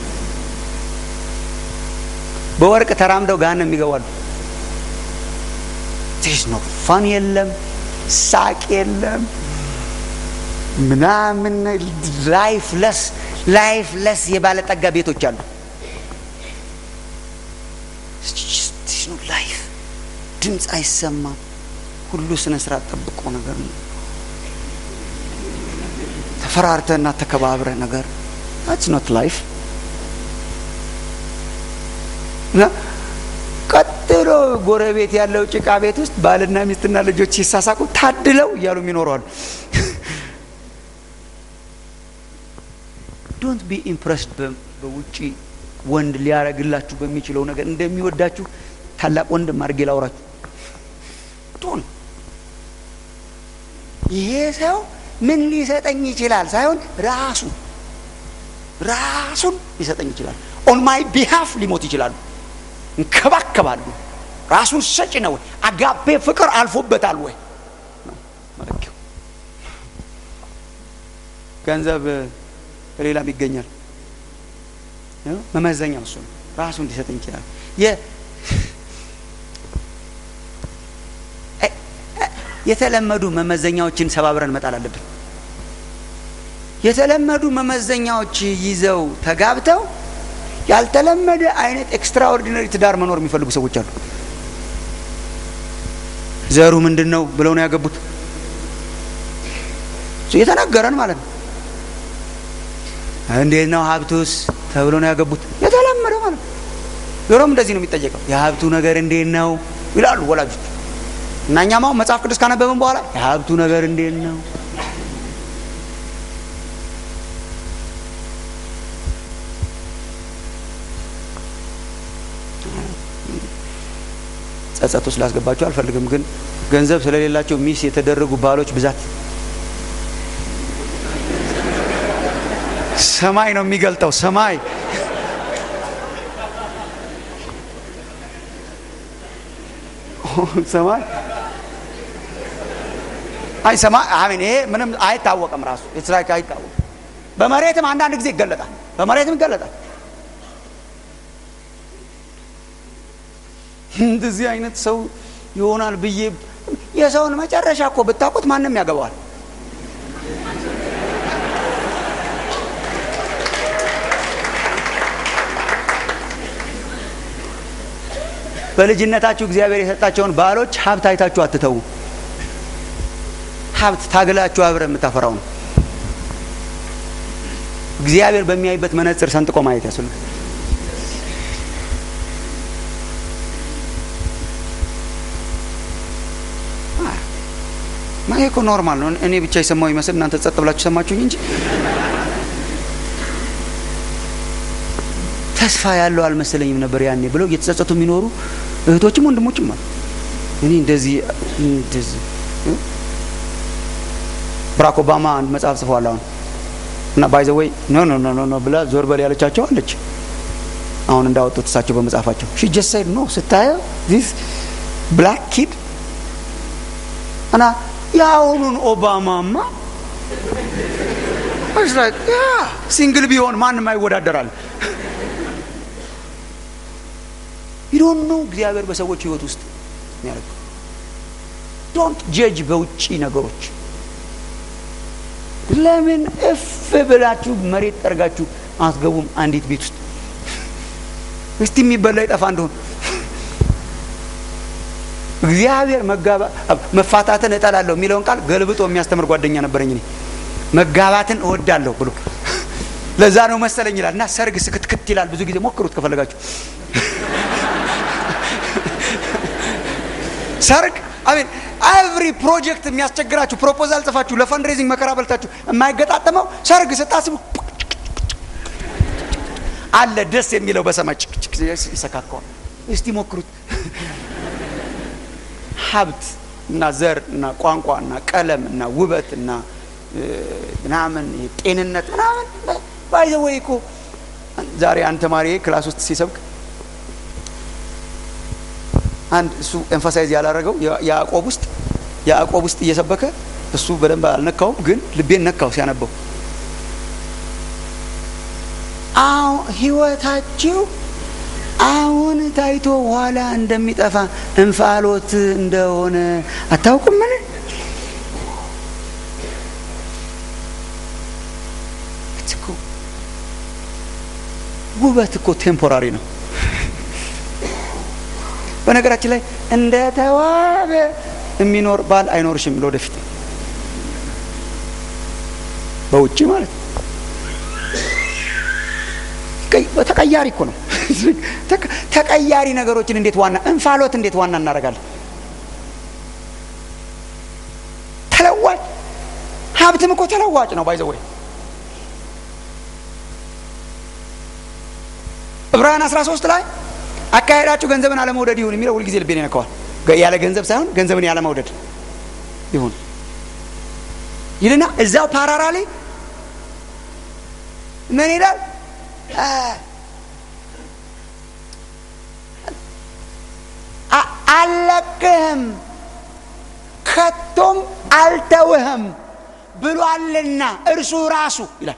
[SPEAKER 2] በወርቅ ተራምደው ገሃነም ይገባሉ። ቴስ ነው ፋን የለም፣ ሳቅ የለም፣ ምናምን ላይፍ ለስ ላይፍ ለስ የባለጠጋ ቤቶች አሉ። ላይፍ ድምፅ አይሰማም። ሁሉ ስነ ስርዓት ጠብቆ ነገር ነው። ተፈራርተና ተከባብረ ነገር that's not life እና ቀጥሎ ጎረቤት ያለው ጭቃ ቤት ውስጥ ባልና ሚስትና ልጆች ሲሳሳቁ ታድለው እያሉ ይኖረዋል። ዶንት ቢ ኢምፕረስድ በውጪ ወንድ ሊያረግላችሁ በሚችለው ነገር እንደሚወዳችሁ ታላቅ ወንድም አድርጌ ላውራችሁ ቶን ይሄ ሰው ምን ሊሰጠኝ ይችላል ሳይሆን ራሱ ራሱን ሊሰጠኝ ይችላል። ኦን ማይ ቢሃፍ ሊሞት ይችላሉ። እንከባከባሉ። ራሱን ሰጭ ነው። አጋፔ ፍቅር አልፎበታል ወይ መለኪያው። ገንዘብ ከሌላም ይገኛል። መመዘኛው እሱ ነው። ራሱን ሊሰጠኝ ይችላል። የተለመዱ መመዘኛዎችን ሰባብረን መጣል አለብን። የተለመዱ መመዘኛዎች ይዘው ተጋብተው ያልተለመደ አይነት ኤክስትራኦርዲነሪ ትዳር መኖር የሚፈልጉ ሰዎች አሉ። ዘሩ ምንድን ነው ብለው ነው ያገቡት። የተነገረን ማለት ነው። እንዴት ነው ሀብቱስ ተብሎ ነው ያገቡት። የተለመደ ማለት ነው። ዞሮም እንደዚህ ነው የሚጠየቀው። የሀብቱ ነገር እንዴት ነው ይላሉ ወላጆች። እና እኛም አሁን መጽሐፍ ቅዱስ ካነበብን በኋላ የሀብቱ ነገር እንዴት ነው ጸጸት ውስጥ ላስገባቸው አልፈልግም፣ ግን ገንዘብ ስለሌላቸው ሚስ የተደረጉ ባሎች ብዛት ሰማይ ነው የሚገልጠው። ሰማይ ሰማይ አይ ሰማይ አሜን። ይሄ ምንም አይታወቅም፣ ራሱ ኢትራይክ አይታወቅም። በመሬትም አንዳንድ ጊዜ ይገለጣል፣ በመሬትም ይገለጣል። እንደዚህ አይነት ሰው ይሆናል ብዬ የሰውን መጨረሻ እኮ ብታውቁት ማንም ያገባዋል። በልጅነታችሁ እግዚአብሔር የሰጣቸውን ባሎች ሀብት አይታችሁ አትተዉ። ሀብት ታግላችሁ አብረ የምታፈራው ነው። እግዚአብሔር በሚያይበት መነጽር ሰንጥቆ ማየት ያስፈልጋል። ይሄ እኮ ኖርማል ነው። እኔ ብቻ የሰማው ይመስል እናንተ ጸጥ ብላችሁ ሰማችሁኝ እንጂ ተስፋ ያለው አልመሰለኝም ነበር ያኔ ብለው እየተጸጸቱ የሚኖሩ እህቶችም ወንድሞችም አሉ። እኔ እንደዚህ እንደዚህ ብራክ ኦባማ አንድ መጽሐፍ ጽፈዋል አሁን እና ባይ ዘ ወይ ኖ ኖ ኖ ኖ ብላ ዞር በል ያለቻቸው አለች። አሁን እንዳወጡት እሳቸው በመጽሐፋቸው ሺ ጀስት ሳይድ ኖ ስታየው ዚስ ብላክ ኪድ እና የአሁኑን ኦባማማ ሲንግል ቢሆን ማንም አይወዳደራል። ይዶን ነው እግዚአብሔር በሰዎች ህይወት ውስጥ የሚያደርገው። ዶንት ጀጅ በውጭ ነገሮች። ለምን እፍ ብላችሁ መሬት ጠርጋችሁ አትገቡም? አንዲት ቤት ውስጥ እስቲ የሚበላ ይጠፋ እንደሆን እግዚአብሔር መጋባ መፋታትን እጠላለሁ የሚለውን ቃል ገልብጦ የሚያስተምር ጓደኛ ነበረኝ እኔ መጋባትን እወዳለሁ ብሎ ለዛ ነው መሰለኝ ይላል እና ሰርግ ስክትክት ይላል ብዙ ጊዜ ሞክሩት ከፈለጋችሁ ሰርግ አሜን ኤቭሪ ፕሮጀክት የሚያስቸግራችሁ ፕሮፖዛል ጽፋችሁ ለፈንድሬዚንግ መከራ በልታችሁ የማይገጣጠመው ሰርግ ስታስቡ አለ ደስ የሚለው በሰማይ ይሰካከዋል እስቲ ሞክሩት ሀብት እና ዘር እና ቋንቋ እና ቀለም እና ውበት እና ምናምን ጤንነት ምናምን ባይዘ ወይ እኮ ዛሬ አንድ ተማሪ ክላስ ውስጥ ሲሰብክ አንድ እሱ ኤንፋሳይዝ ያላረገው ያዕቆብ ውስጥ ያዕቆብ ውስጥ እየሰበከ እሱ በደንብ አልነካውም፣ ግን ልቤን ነካው ሲያነበው አዎ ህይወታችሁ አሁን ታይቶ ኋላ እንደሚጠፋ እንፋሎት እንደሆነ አታውቁም? ምን ውበት እኮ ቴምፖራሪ ነው። በነገራችን ላይ እንደ ተዋበ የሚኖር ባል አይኖርሽም ለወደፊት በውጭ ማለት ነው። ተቀያሪ እኮ ነው። ተቀያሪ ነገሮችን እንዴት ዋና እንፋሎት እንዴት ዋና እናደርጋለን? ተለዋጭ ሀብትም እኮ ተለዋጭ ነው። ባይዘወይ ዕብራውያን 13 ላይ አካሄዳችሁ ገንዘብን አለመውደድ ይሁን የሚለው ሁልጊዜ ልቤን ይነካዋል። ያለ ገንዘብ ሳይሆን ገንዘብን ያለ መውደድ ይሁን ይልና እዛው ፓራራ ላይ ምን ይላል? አልለቅህም ከቶም አልተውህም ብሏልና እርሱ ራሱ ይላል።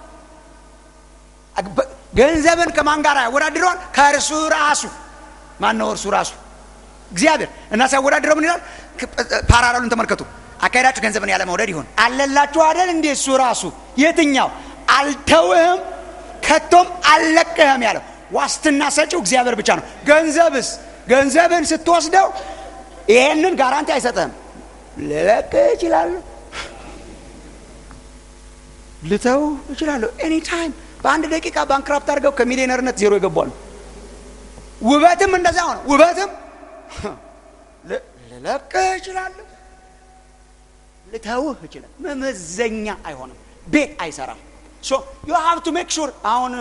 [SPEAKER 2] ገንዘብን ከማን ጋር ያወዳድረዋል? ከእርሱ ራሱ። ማን ነው እርሱ ራሱ? እግዚአብሔር እና ሲያወዳድረው ምን ይላል? ፓራራሉን ተመልከቱ። አካሄዳችሁ ገንዘብን ያለ መውደድ ይሆን አለላችሁ አይደል? እንዴ እሱ ራሱ የትኛው አልተውህም ከቶም አልለቅህም ያለው ዋስትና ሰጪው እግዚአብሔር ብቻ ነው። ገንዘብስ ገንዘብን ስትወስደው ይሄንን ጋራንቲ አይሰጥህም። ልለቅህ እችላለሁ፣ ልተው እችላለሁ። ኤኒ ታይም በአንድ ደቂቃ ባንክራፕት አድርገው ከሚሊዮነርነት ዜሮ ይገባሉ። ውበትም እንደዛ ሆነ። ውበትም ልለቅህ እችላለሁ፣ ልተውህ እችላለሁ። መመዘኛ አይሆንም። ቤት አይሰራም። ሶ ዩ ሃቭ ቱ ሜክ ሹር አሁን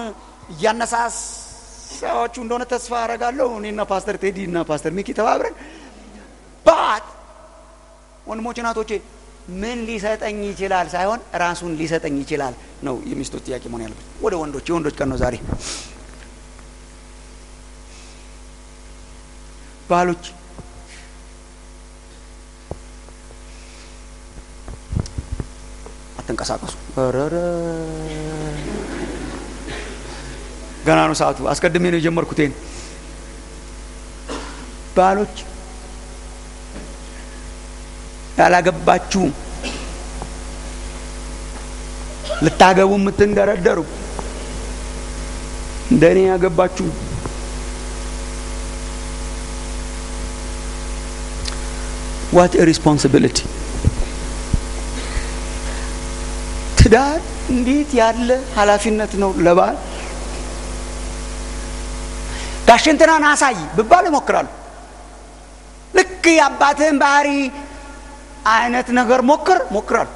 [SPEAKER 2] እያነሳሳዎቹ እንደሆነ ተስፋ አረጋለሁ። እኔና ፓስተር ቴዲ እና ፓስተር ሚኪ ተባብረን ባት ወንድሞች እናቶቼ ምን ሊሰጠኝ ይችላል ሳይሆን ራሱን ሊሰጠኝ ይችላል ነው የሚስቶች ጥያቄ መሆን ያለበት። ወደ ወንዶች የወንዶች ቀን ነው ዛሬ። ባሎች አትንቀሳቀሱ። ረረ ገና ነው ሰዓቱ። አስቀድሜ ነው የጀመርኩት። ይሄን ባሎች ያላገባችሁም ልታገቡ የምትንደረደሩ እንደ እኔ ያገባችሁ ዋት ሪስፖንሲቢሊቲ ትዳር እንዴት ያለ ኃላፊነት ነው ለባል ጋሽንትናን አሳይ ብባል እሞክራለሁ ልክ የአባትህን ባህሪ አይነት ነገር ሞክር ሞክራለሁ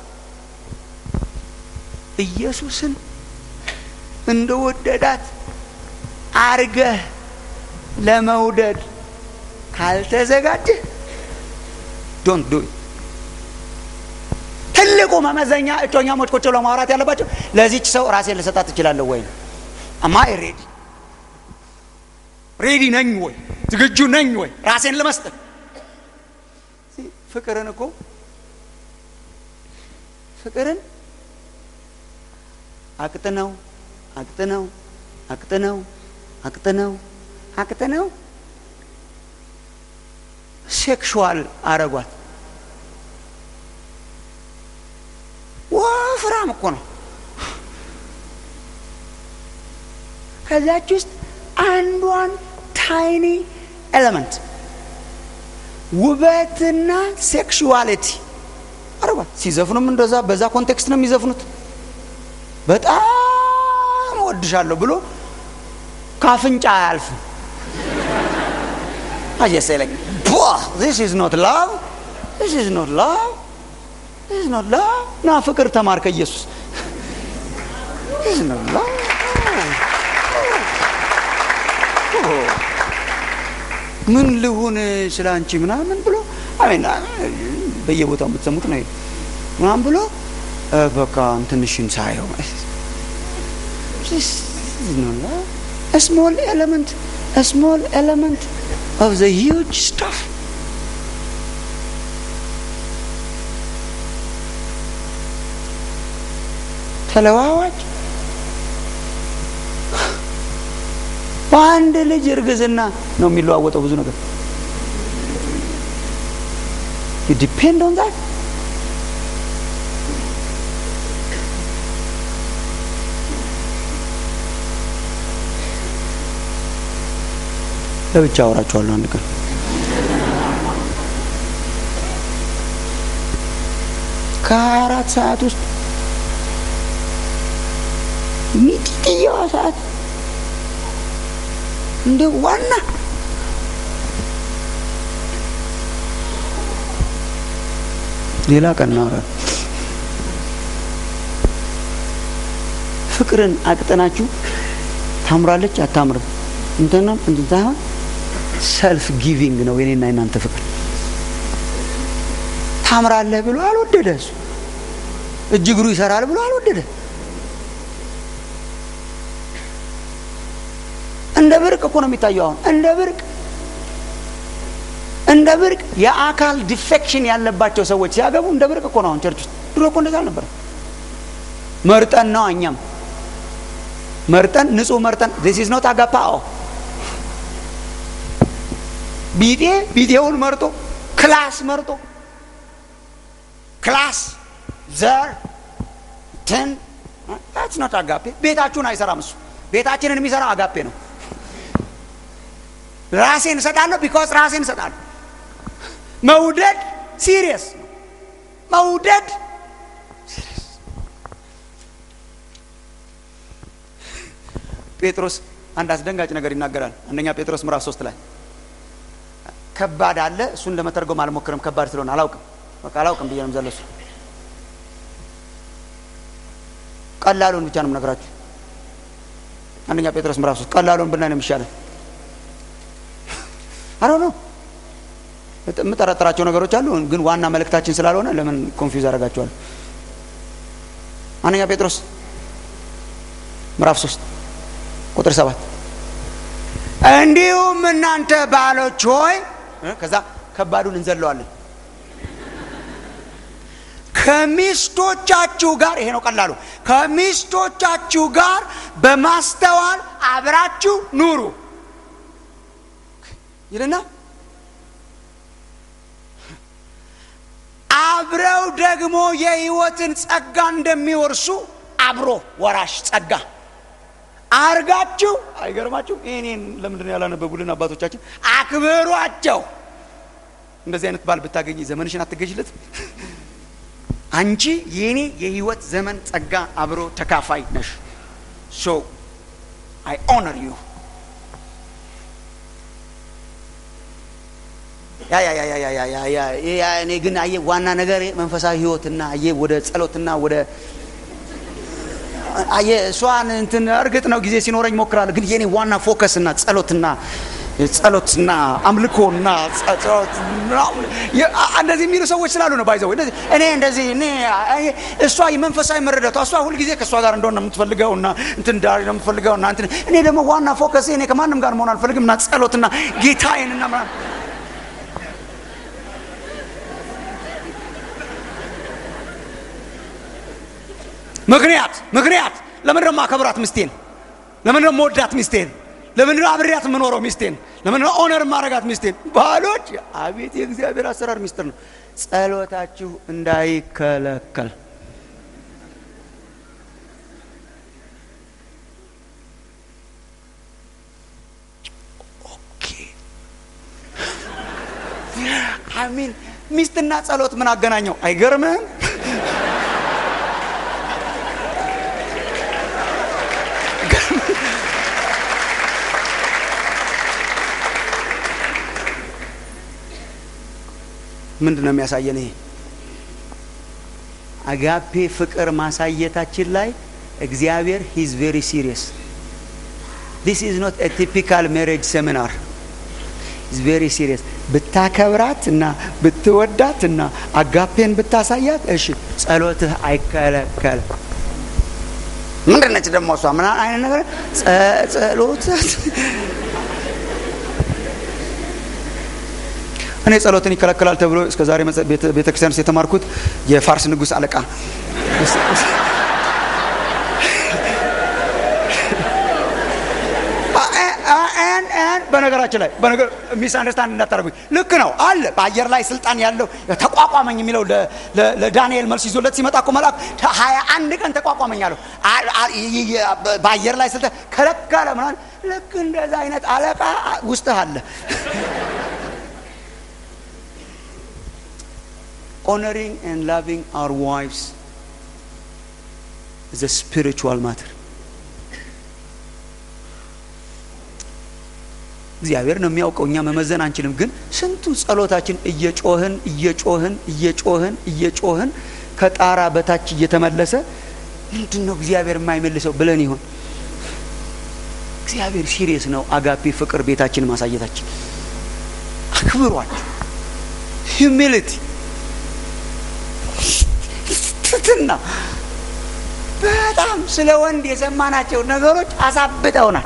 [SPEAKER 2] ኢየሱስን እንደወደዳት አርገህ ለመውደድ ካልተዘጋጀህ ዶንት ዱ ትልቁ መመዘኛ እጮኛሞች ቁጭ ብለው ማውራት ያለባቸው ለዚች ሰው ራሴን ልሰጣት እችላለሁ ወይ አማይ ሬዲ ሬዲ ነኝ ወይ ዝግጁ ነኝ ወይ ራሴን ለመስጠት ፍቅርን እኮ ፍቅርን አቅጥነው አቅጥነው አቅጥነው አቅጥነው አቅጥነው ሴክሹዋል አረጓት። ወፍራም እኮ ነው። ከዚያች ውስጥ አንዷን ታይኒ ኤሌመንት ውበትና ሴክሹዋሊቲ አረጓት። ሲዘፍኑም እንደዛ በዛ ኮንቴክስት ነው የሚዘፍኑት። በጣም እወድሻለሁ ብሎ ካፍንጫ አያልፍም። አየሰለኝ ዚስ ኢዝ ኖት ላቭ ዚስ ኢዝ ኖት ላቭ ዚስ ኢዝ ኖት ላቭ ና ፍቅር ተማር ከኢየሱስ ዚስ ኢዝ ኖት ላቭ ምን ልሁን ስለ አንቺ ምናምን ብሎ አሜን በየቦታው የምትሰሙት ነው ምናምን ብሎ በቃ እንትንሽን ሳየው ስሞል ኤሌመንት ስሞል ኤሌመንት ኦፍ ዘ ሂውጅ ስታፍ ተለዋዋጭ በአንድ ልጅ እርግዝና ነው የሚለዋወጠው ብዙ ነገር ዲፔንድ ኦን ዛት ለብቻ አወራችኋለሁ አንድ ቀን ከሀያ አራት ሰዓት ውስጥ ሚጢጥየዋ ሰዓት እንደ ዋና ሌላ ቀን እናወራለን። ፍቅርን አቅጠናችሁ ታምራለች አታምርም እንትና እንትን ሳይሆን ሰልፍ ጊቪንግ ነው የኔና የናንተ ፍቅር። ታምራለህ ብሎ አልወደደ እሱ እጅ እግሩ ይሰራል ብሎ አልወደደ። እንደ ብርቅ እኮ ነው የሚታየው። አሁን እንደ ብርቅ እንደ ብርቅ የአካል ዲፌክሽን ያለባቸው ሰዎች ሲያገቡ እንደ ብርቅ እኮ ነው አሁን ቸርች ውስጥ። ድሮ እኮ እንደዛ አልነበረ። መርጠን ነው እኛም መርጠን ንጹህ መርጠን ዚስ ኢዝ ኖት አጋፓኦ ቢጤ ቢጤውን መርጦ ክላስ መርጦ ክላስ ዘር ትን ታትስ ኖት አጋፔ። ቤታችሁን አይሰራም እሱ። ቤታችንን የሚሰራው አጋፔ ነው። ራሴን እሰጣለሁ ቢኮዝ ራሴን እሰጣለሁ። መውደድ ሲሪየስ መውደድ ጴጥሮስ አንድ አስደንጋጭ ነገር ይናገራል። አንደኛ ጴጥሮስ ምዕራፍ ሶስት ላይ ከባድ አለ። እሱን ለመተርጎም አልሞክርም፣ ከባድ ስለሆነ አላውቅም። በቃ አላውቅም ብዬ ነው ዘለሱ። ቀላሉን ብቻ ነው የምነግራችሁ። አንደኛ ጴጥሮስ ምዕራፍ ሶስት ቀላሉን ብናይ ነው የሚሻለን። አሮ ነው የምጠረጥራቸው ነገሮች አሉ፣ ግን ዋና መልእክታችን ስላልሆነ ለምን ኮንፊውዝ አደርጋቸዋለሁ? አንደኛ ጴጥሮስ ምዕራፍ ሶስት ቁጥር ሰባት እንዲሁም እናንተ ባሎች ሆይ ከዛ ከባዱን እንዘለዋለን ከሚስቶቻችሁ ጋር ይሄ ነው ቀላሉ ከሚስቶቻችሁ ጋር በማስተዋል አብራችሁ ኑሩ ይልና አብረው ደግሞ የህይወትን ጸጋ እንደሚወርሱ አብሮ ወራሽ ጸጋ አርጋችሁ አይገርማችሁ ይህኔን ለምንድን ነው ያላነበቡልን አባቶቻችን አክብሯቸው እንደዚህ አይነት ባል ብታገኝ ዘመንሽን አትገዥለት አንቺ የኔ የህይወት ዘመን ጸጋ አብሮ ተካፋይ ነሽ ሶ አይ ኦነር ዩ ያ ያ ያ ያ ያ ያ ያ ያ ያ እኔ ግን አየ ዋና ነገር መንፈሳዊ ህይወትና አየ ወደ ጸሎትና ወደ አየ እሷን እንትን እርግጥ ነው ጊዜ ሲኖረኝ ሞክራለሁ፣ ግን የኔ ዋና ፎከስና ጸሎትና ጸሎትና አምልኮና ጸሎት እንደዚህ የሚሉ ሰዎች ስላሉ ነው ባይዘው እንደዚህ እኔ እንደዚህ እኔ እሷ የመንፈሳዊ መረዳቷ እሷ ሁልጊዜ ከእሷ ጋር እንደሆነ ነው የምትፈልገው እና እንትን ዳር ነው የምትፈልገው እና እንትን እኔ ደግሞ ዋና ፎከስ እኔ ከማንም ጋር መሆን አልፈልግም እና ጸሎትና ጌታዬንና ምናምን ምክንያት ምክንያት ለምን ደግሞ አከብራት ሚስቴን ለምን ደግሞ ወዳት ሚስቴን ለምን ነው አብሬያት የምኖረው ሚስቴን ለምን ነው ኦነር ማረጋት ሚስቴን ባሎች አቤት የእግዚአብሔር አሰራር ሚስጥር ነው ጸሎታችሁ እንዳይከለከል አሚን ሚስትና ጸሎት ምን አገናኘው አይገርምህም ምንድን ነው የሚያሳየን ይሄ አጋፔ ፍቅር ማሳየታችን ላይ እግዚአብሔር ሂዝ ቬሪ ሲሪየስ ዲስ ኢዝ ኖት ቲፒካል ሜሬጅ ሴሚናር ኢዝ ቬሪ ሲሪየስ ብታከብራት እና ብትወዳት እና አጋፔን ብታሳያት እሺ ጸሎትህ አይከለከል ምንድን ነች ደግሞ እሷ ምን አይነት ነገር ጸሎት እኔ ጸሎትን ይከለከላል ተብሎ እስከ ዛሬ ቤተ ክርስቲያን ውስጥ የተማርኩት የፋርስ ንጉሥ አለቃ በነገራችን ላይ ሚስ አንደርስታንድ እንዳታደርጉኝ ልክ ነው አለ በአየር ላይ ስልጣን ያለው ተቋቋመኝ የሚለው ለዳንኤል መልስ ይዞለት ሲመጣ እኮ መልአክ ሀያ አንድ ቀን ተቋቋመኝ አለው በአየር ላይ ስልጣን ከለከለ ምናምን ልክ እንደዛ አይነት አለቃ ውስጥህ አለ honoring and loving our wives is a spiritual matter. እግዚአብሔር ነው የሚያውቀው፣ እኛ መመዘን አንችልም። ግን ስንቱ ጸሎታችን እየጮህን እየጮህን እየጮህን እየጮህን ከጣራ በታች እየተመለሰ ምንድን ነው እግዚአብሔር የማይመልሰው ብለን ይሆን? እግዚአብሔር ሲሪየስ ነው። አጋፔ ፍቅር ቤታችን ማሳየታችን አክብሯቸው ሂዩሚሊቲ ትትና በጣም ስለ ወንድ የሰማናቸው ነገሮች አሳብጠውናል።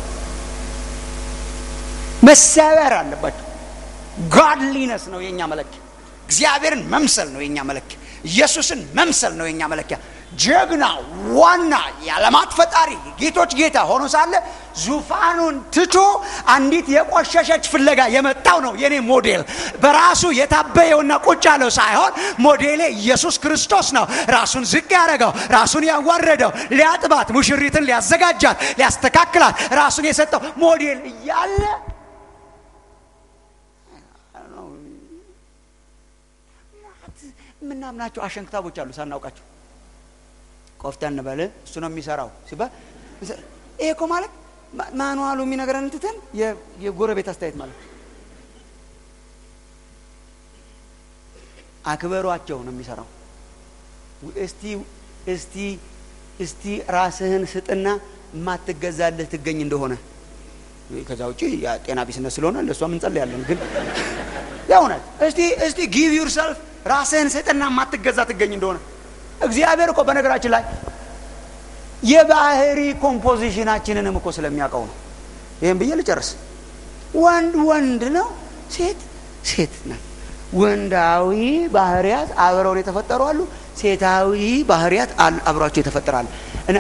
[SPEAKER 2] መሰበር አለባቸው። ጋድሊነስ ነው የእኛ መለኪያ። እግዚአብሔርን መምሰል ነው የእኛ መለኪያ። ኢየሱስን መምሰል ነው የእኛ መለኪያ። ጀግና ዋና የዓለማት ፈጣሪ ጌቶች ጌታ ሆኖ ሳለ ዙፋኑን ትቶ አንዲት የቆሸሸች ፍለጋ የመጣው ነው የኔ ሞዴል። በራሱ የታበየውና ቁጭ ያለው ሳይሆን ሞዴሌ ኢየሱስ ክርስቶስ ነው። ራሱን ዝቅ ያደረገው፣ ራሱን ያዋረደው፣ ሊያጥባት፣ ሙሽሪትን ሊያዘጋጃት፣ ሊያስተካክላት ራሱን የሰጠው ሞዴል እያለ የምናምናቸው አሸንክታቦች አሉ ሳናውቃቸው ቆፍጠን በል እሱ ነው የሚሰራው ሲባል ይሄ እኮ ማለት ማኑዋሉ የሚነግረን ትተን የጎረቤት አስተያየት ማለት አክበሯቸው ነው የሚሰራው። እስቲ እስቲ እስቲ ራስህን ስጥና የማትገዛልህ ትገኝ እንደሆነ ከዛ ውጭ ጤና ቢስነት ስለሆነ ለእሷ እንጸልያለን። ግን የእውነት እስቲ እስቲ ጊቭ ዩርሰልፍ ራስህን ስጥና የማትገዛ ትገኝ እንደሆነ እግዚአብሔር እኮ በነገራችን ላይ የባህሪ ኮምፖዚሽናችንንም እኮ ስለሚያውቀው ነው ይህም ብዬ ልጨርስ ወንድ ወንድ ነው ሴት ሴት ነው ወንዳዊ ባህሪያት አብረውን የተፈጠሩ አሉ ሴታዊ ባህሪያት አብሯቸው የተፈጠራሉ እና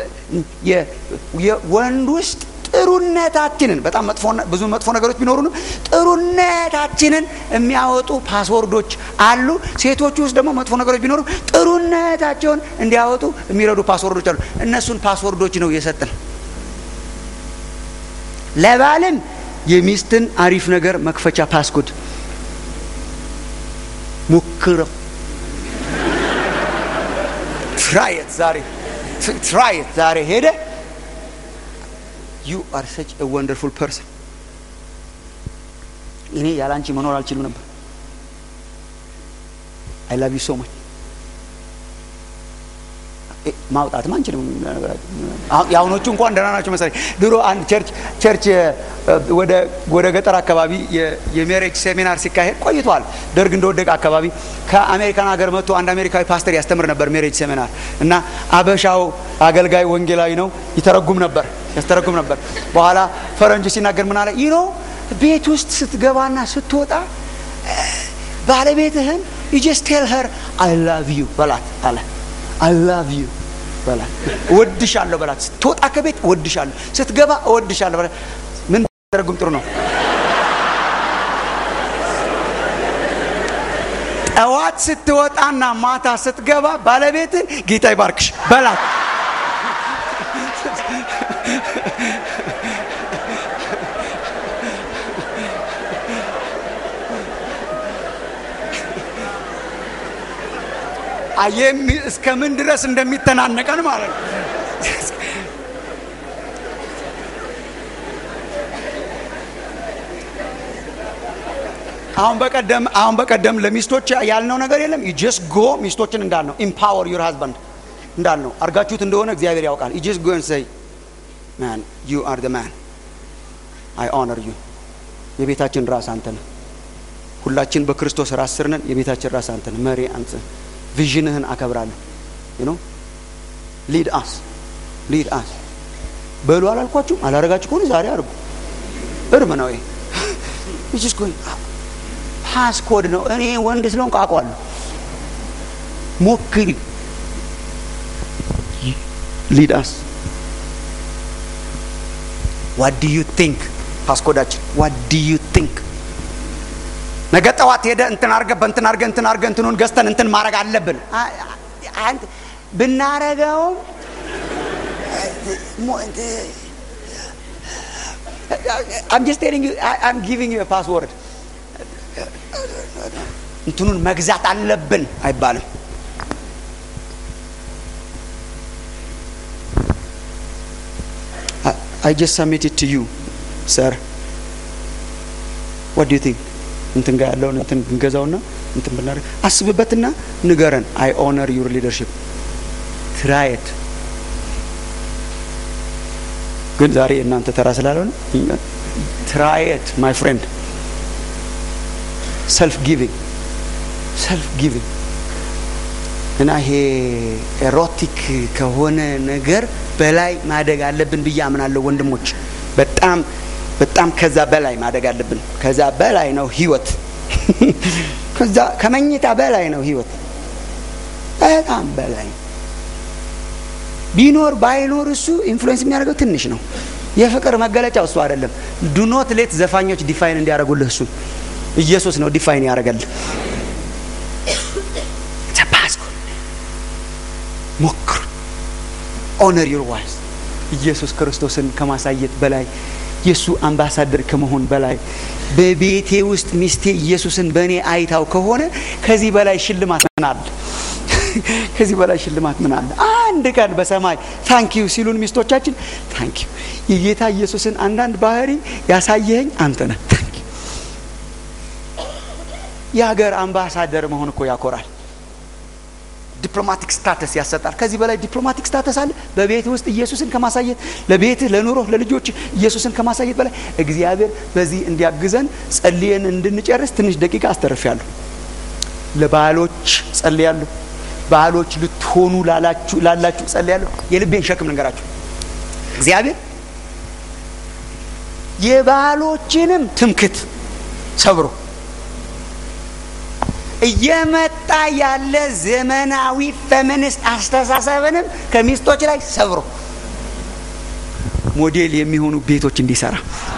[SPEAKER 2] ወንድ ውስጥ ጥሩነታችንን በጣም መጥፎ ብዙ መጥፎ ነገሮች ቢኖሩንም ጥሩነታችንን የሚያወጡ ፓስወርዶች አሉ ሴቶቹ ውስጥ ደግሞ መጥፎ ነገሮች ቢኖሩ ጥሩነታቸውን እንዲያወጡ የሚረዱ ፓስወርዶች አሉ እነሱን ፓስወርዶች ነው የሰጥን ለባልም የሚስትን አሪፍ ነገር መክፈቻ ፓስኮድ ሞክረው ትራየት ዛሬ ትራየት ዛሬ ሄደ ዩ አር ሰች ወንደርፉል ፐርሰን እኔ ያለ አንቺ መኖር አልችልም ነበር አይ ላቭ ዩ ሶ ማች ማውጣትም አንችልም የአሁኖቹ እንኳን ደህና ናቸው መሰለኝ ድሮ አንድ ቸርች ቸርች ወደ ገጠር አካባቢ የሜሬጅ ሴሚናር ሲካሄድ ቆይቷል ደርግ እንደወደቀ አካባቢ ከአሜሪካን ሀገር መጥቶ አንድ አሜሪካዊ ፓስተር ያስተምር ነበር ሜሬጅ ሴሚናር እና አበሻው አገልጋይ ወንጌላዊ ነው ይተረጉም ነበር ያስተረጉም ነበር በኋላ ፈረንጅ ሲናገር ምን አለ ይኖ ቤት ውስጥ ስትገባና ስትወጣ ባለቤትህን ዩ ጀስት ቴል ሄር አይ ላቭ ዩ በላት አለ አይ ላቭ ዩ በላት እወድሻለሁ በላት ስትወጣ ከቤት እወድሻለሁ ስትገባ እወድሻለሁ በላት ምን ተረጉም ጥሩ ነው ጠዋት ስትወጣና ማታ ስትገባ ባለቤትን ጌታ ይባርክሽ በላት እስከ ምን ድረስ እንደሚተናነቀን ማለት ነው አሁን በቀደም አሁን በቀደም ለሚስቶች ያልነው ነገር የለም ጀስት ጎ ሚስቶችን እንዳልነው ኢምፓወር ዩር ሃዝባንድ እንዳልነው አርጋችሁት እንደሆነ እግዚአብሔር ያውቃል ጀስት ጎ ሰይ ማን ዩ አር ደ ማን አይ ኦነር ዩ የቤታችን ራስ አንተ ነህ ሁላችን በክርስቶስ ራስ ስር ነን የቤታችን ራስ አንተ ነህ መሪ አንተ ቪዥንህን አከብራለሁ ዩ ሊድ አስ ሊድ አስ በሉ አላልኳችሁም አላረጋችሁ ከሆነ ዛሬ አድርጉ እርም ነው ይሄ ፓስኮድ ነው እኔ ወንድ ስለሆንኩ አውቀዋለሁ ሞክሪ ሊድ አስ ዋት ዱ ዩ ቲንክ ፓስኮዳችን ዋት ዱ ዩ ቲንክ ነገ ጠዋት ሄደ እንትን አርገ በእንትን አርገ እንትን አርገ እንትኑን ገዝተን እንትን ማድረግ አለብን ብናረገውም I'm just telling you, I, I'm giving you a password. እንትኑን መግዛት አለብን አይባልም I just submitted to you, sir. What do you think? እንትን ጋር ያለውን እንትን ብንገዛውና እንትን ብናደርግ አስብበትና ንገረን። አይ ኦነር ዩር ሊደርሽፕ ትራየት ግን ዛሬ እናንተ ተራ ስላልሆነ ትራየት ማይ ፍሬንድ ሰልፍ ጊቪንግ ሰልፍ ጊቪንግ እና ይሄ ኤሮቲክ ከሆነ ነገር በላይ ማደግ አለብን ብዬ አምናለሁ ወንድሞች በጣም በጣም ከዛ በላይ ማደግ አለብን ከዛ በላይ ነው ህይወት ከዛ ከመኝታ በላይ ነው ህይወት በጣም በላይ ቢኖር ባይኖር እሱ ኢንፍሉዌንስ የሚያደርገው ትንሽ ነው የፍቅር መገለጫው እሱ አይደለም ዱኖት ሌት ዘፋኞች ዲፋይን እንዲያደርጉልህ እሱን ኢየሱስ ነው ዲፋይን ያደርገልህ ተባስኩ ሞክሩ ኦነር ዩር ዋይስ ኢየሱስ ክርስቶስን ከማሳየት በላይ የእሱ አምባሳደር ከመሆን በላይ በቤቴ ውስጥ ሚስቴ ኢየሱስን በእኔ አይታው ከሆነ ከዚህ በላይ ሽልማት ምን አለ ከዚህ በላይ ሽልማት ምን አለ አንድ ቀን በሰማይ ታንኪዩ ሲሉን ሚስቶቻችን ታንኪዩ የጌታ ኢየሱስን አንዳንድ ባህሪ ያሳየኸኝ አንተ ነህ ታንኪዩ የሀገር አምባሳደር መሆን እኮ ያኮራል ዲፕሎማቲክ ስታተስ ያሰጣል። ከዚህ በላይ ዲፕሎማቲክ ስታተስ አለ? በቤት ውስጥ ኢየሱስን ከማሳየት ለቤትህ፣ ለኑሮ፣ ለልጆች ኢየሱስን ከማሳየት በላይ እግዚአብሔር በዚህ እንዲያግዘን ጸልየን እንድንጨርስ ትንሽ ደቂቃ አስተርፊያለሁ። ለባሎች ጸልያለሁ። ባሎች ልትሆኑ ላላችሁ ላላችሁ ጸልያለሁ። የልቤን ሸክም ልንገራችሁ። እግዚአብሔር የባሎችንም ትምክት ሰብሮ እየመጣ ያለ ዘመናዊ ፌሚኒስት አስተሳሰብንም ከሚስቶች ላይ ሰብሮ ሞዴል የሚሆኑ ቤቶች እንዲሰራ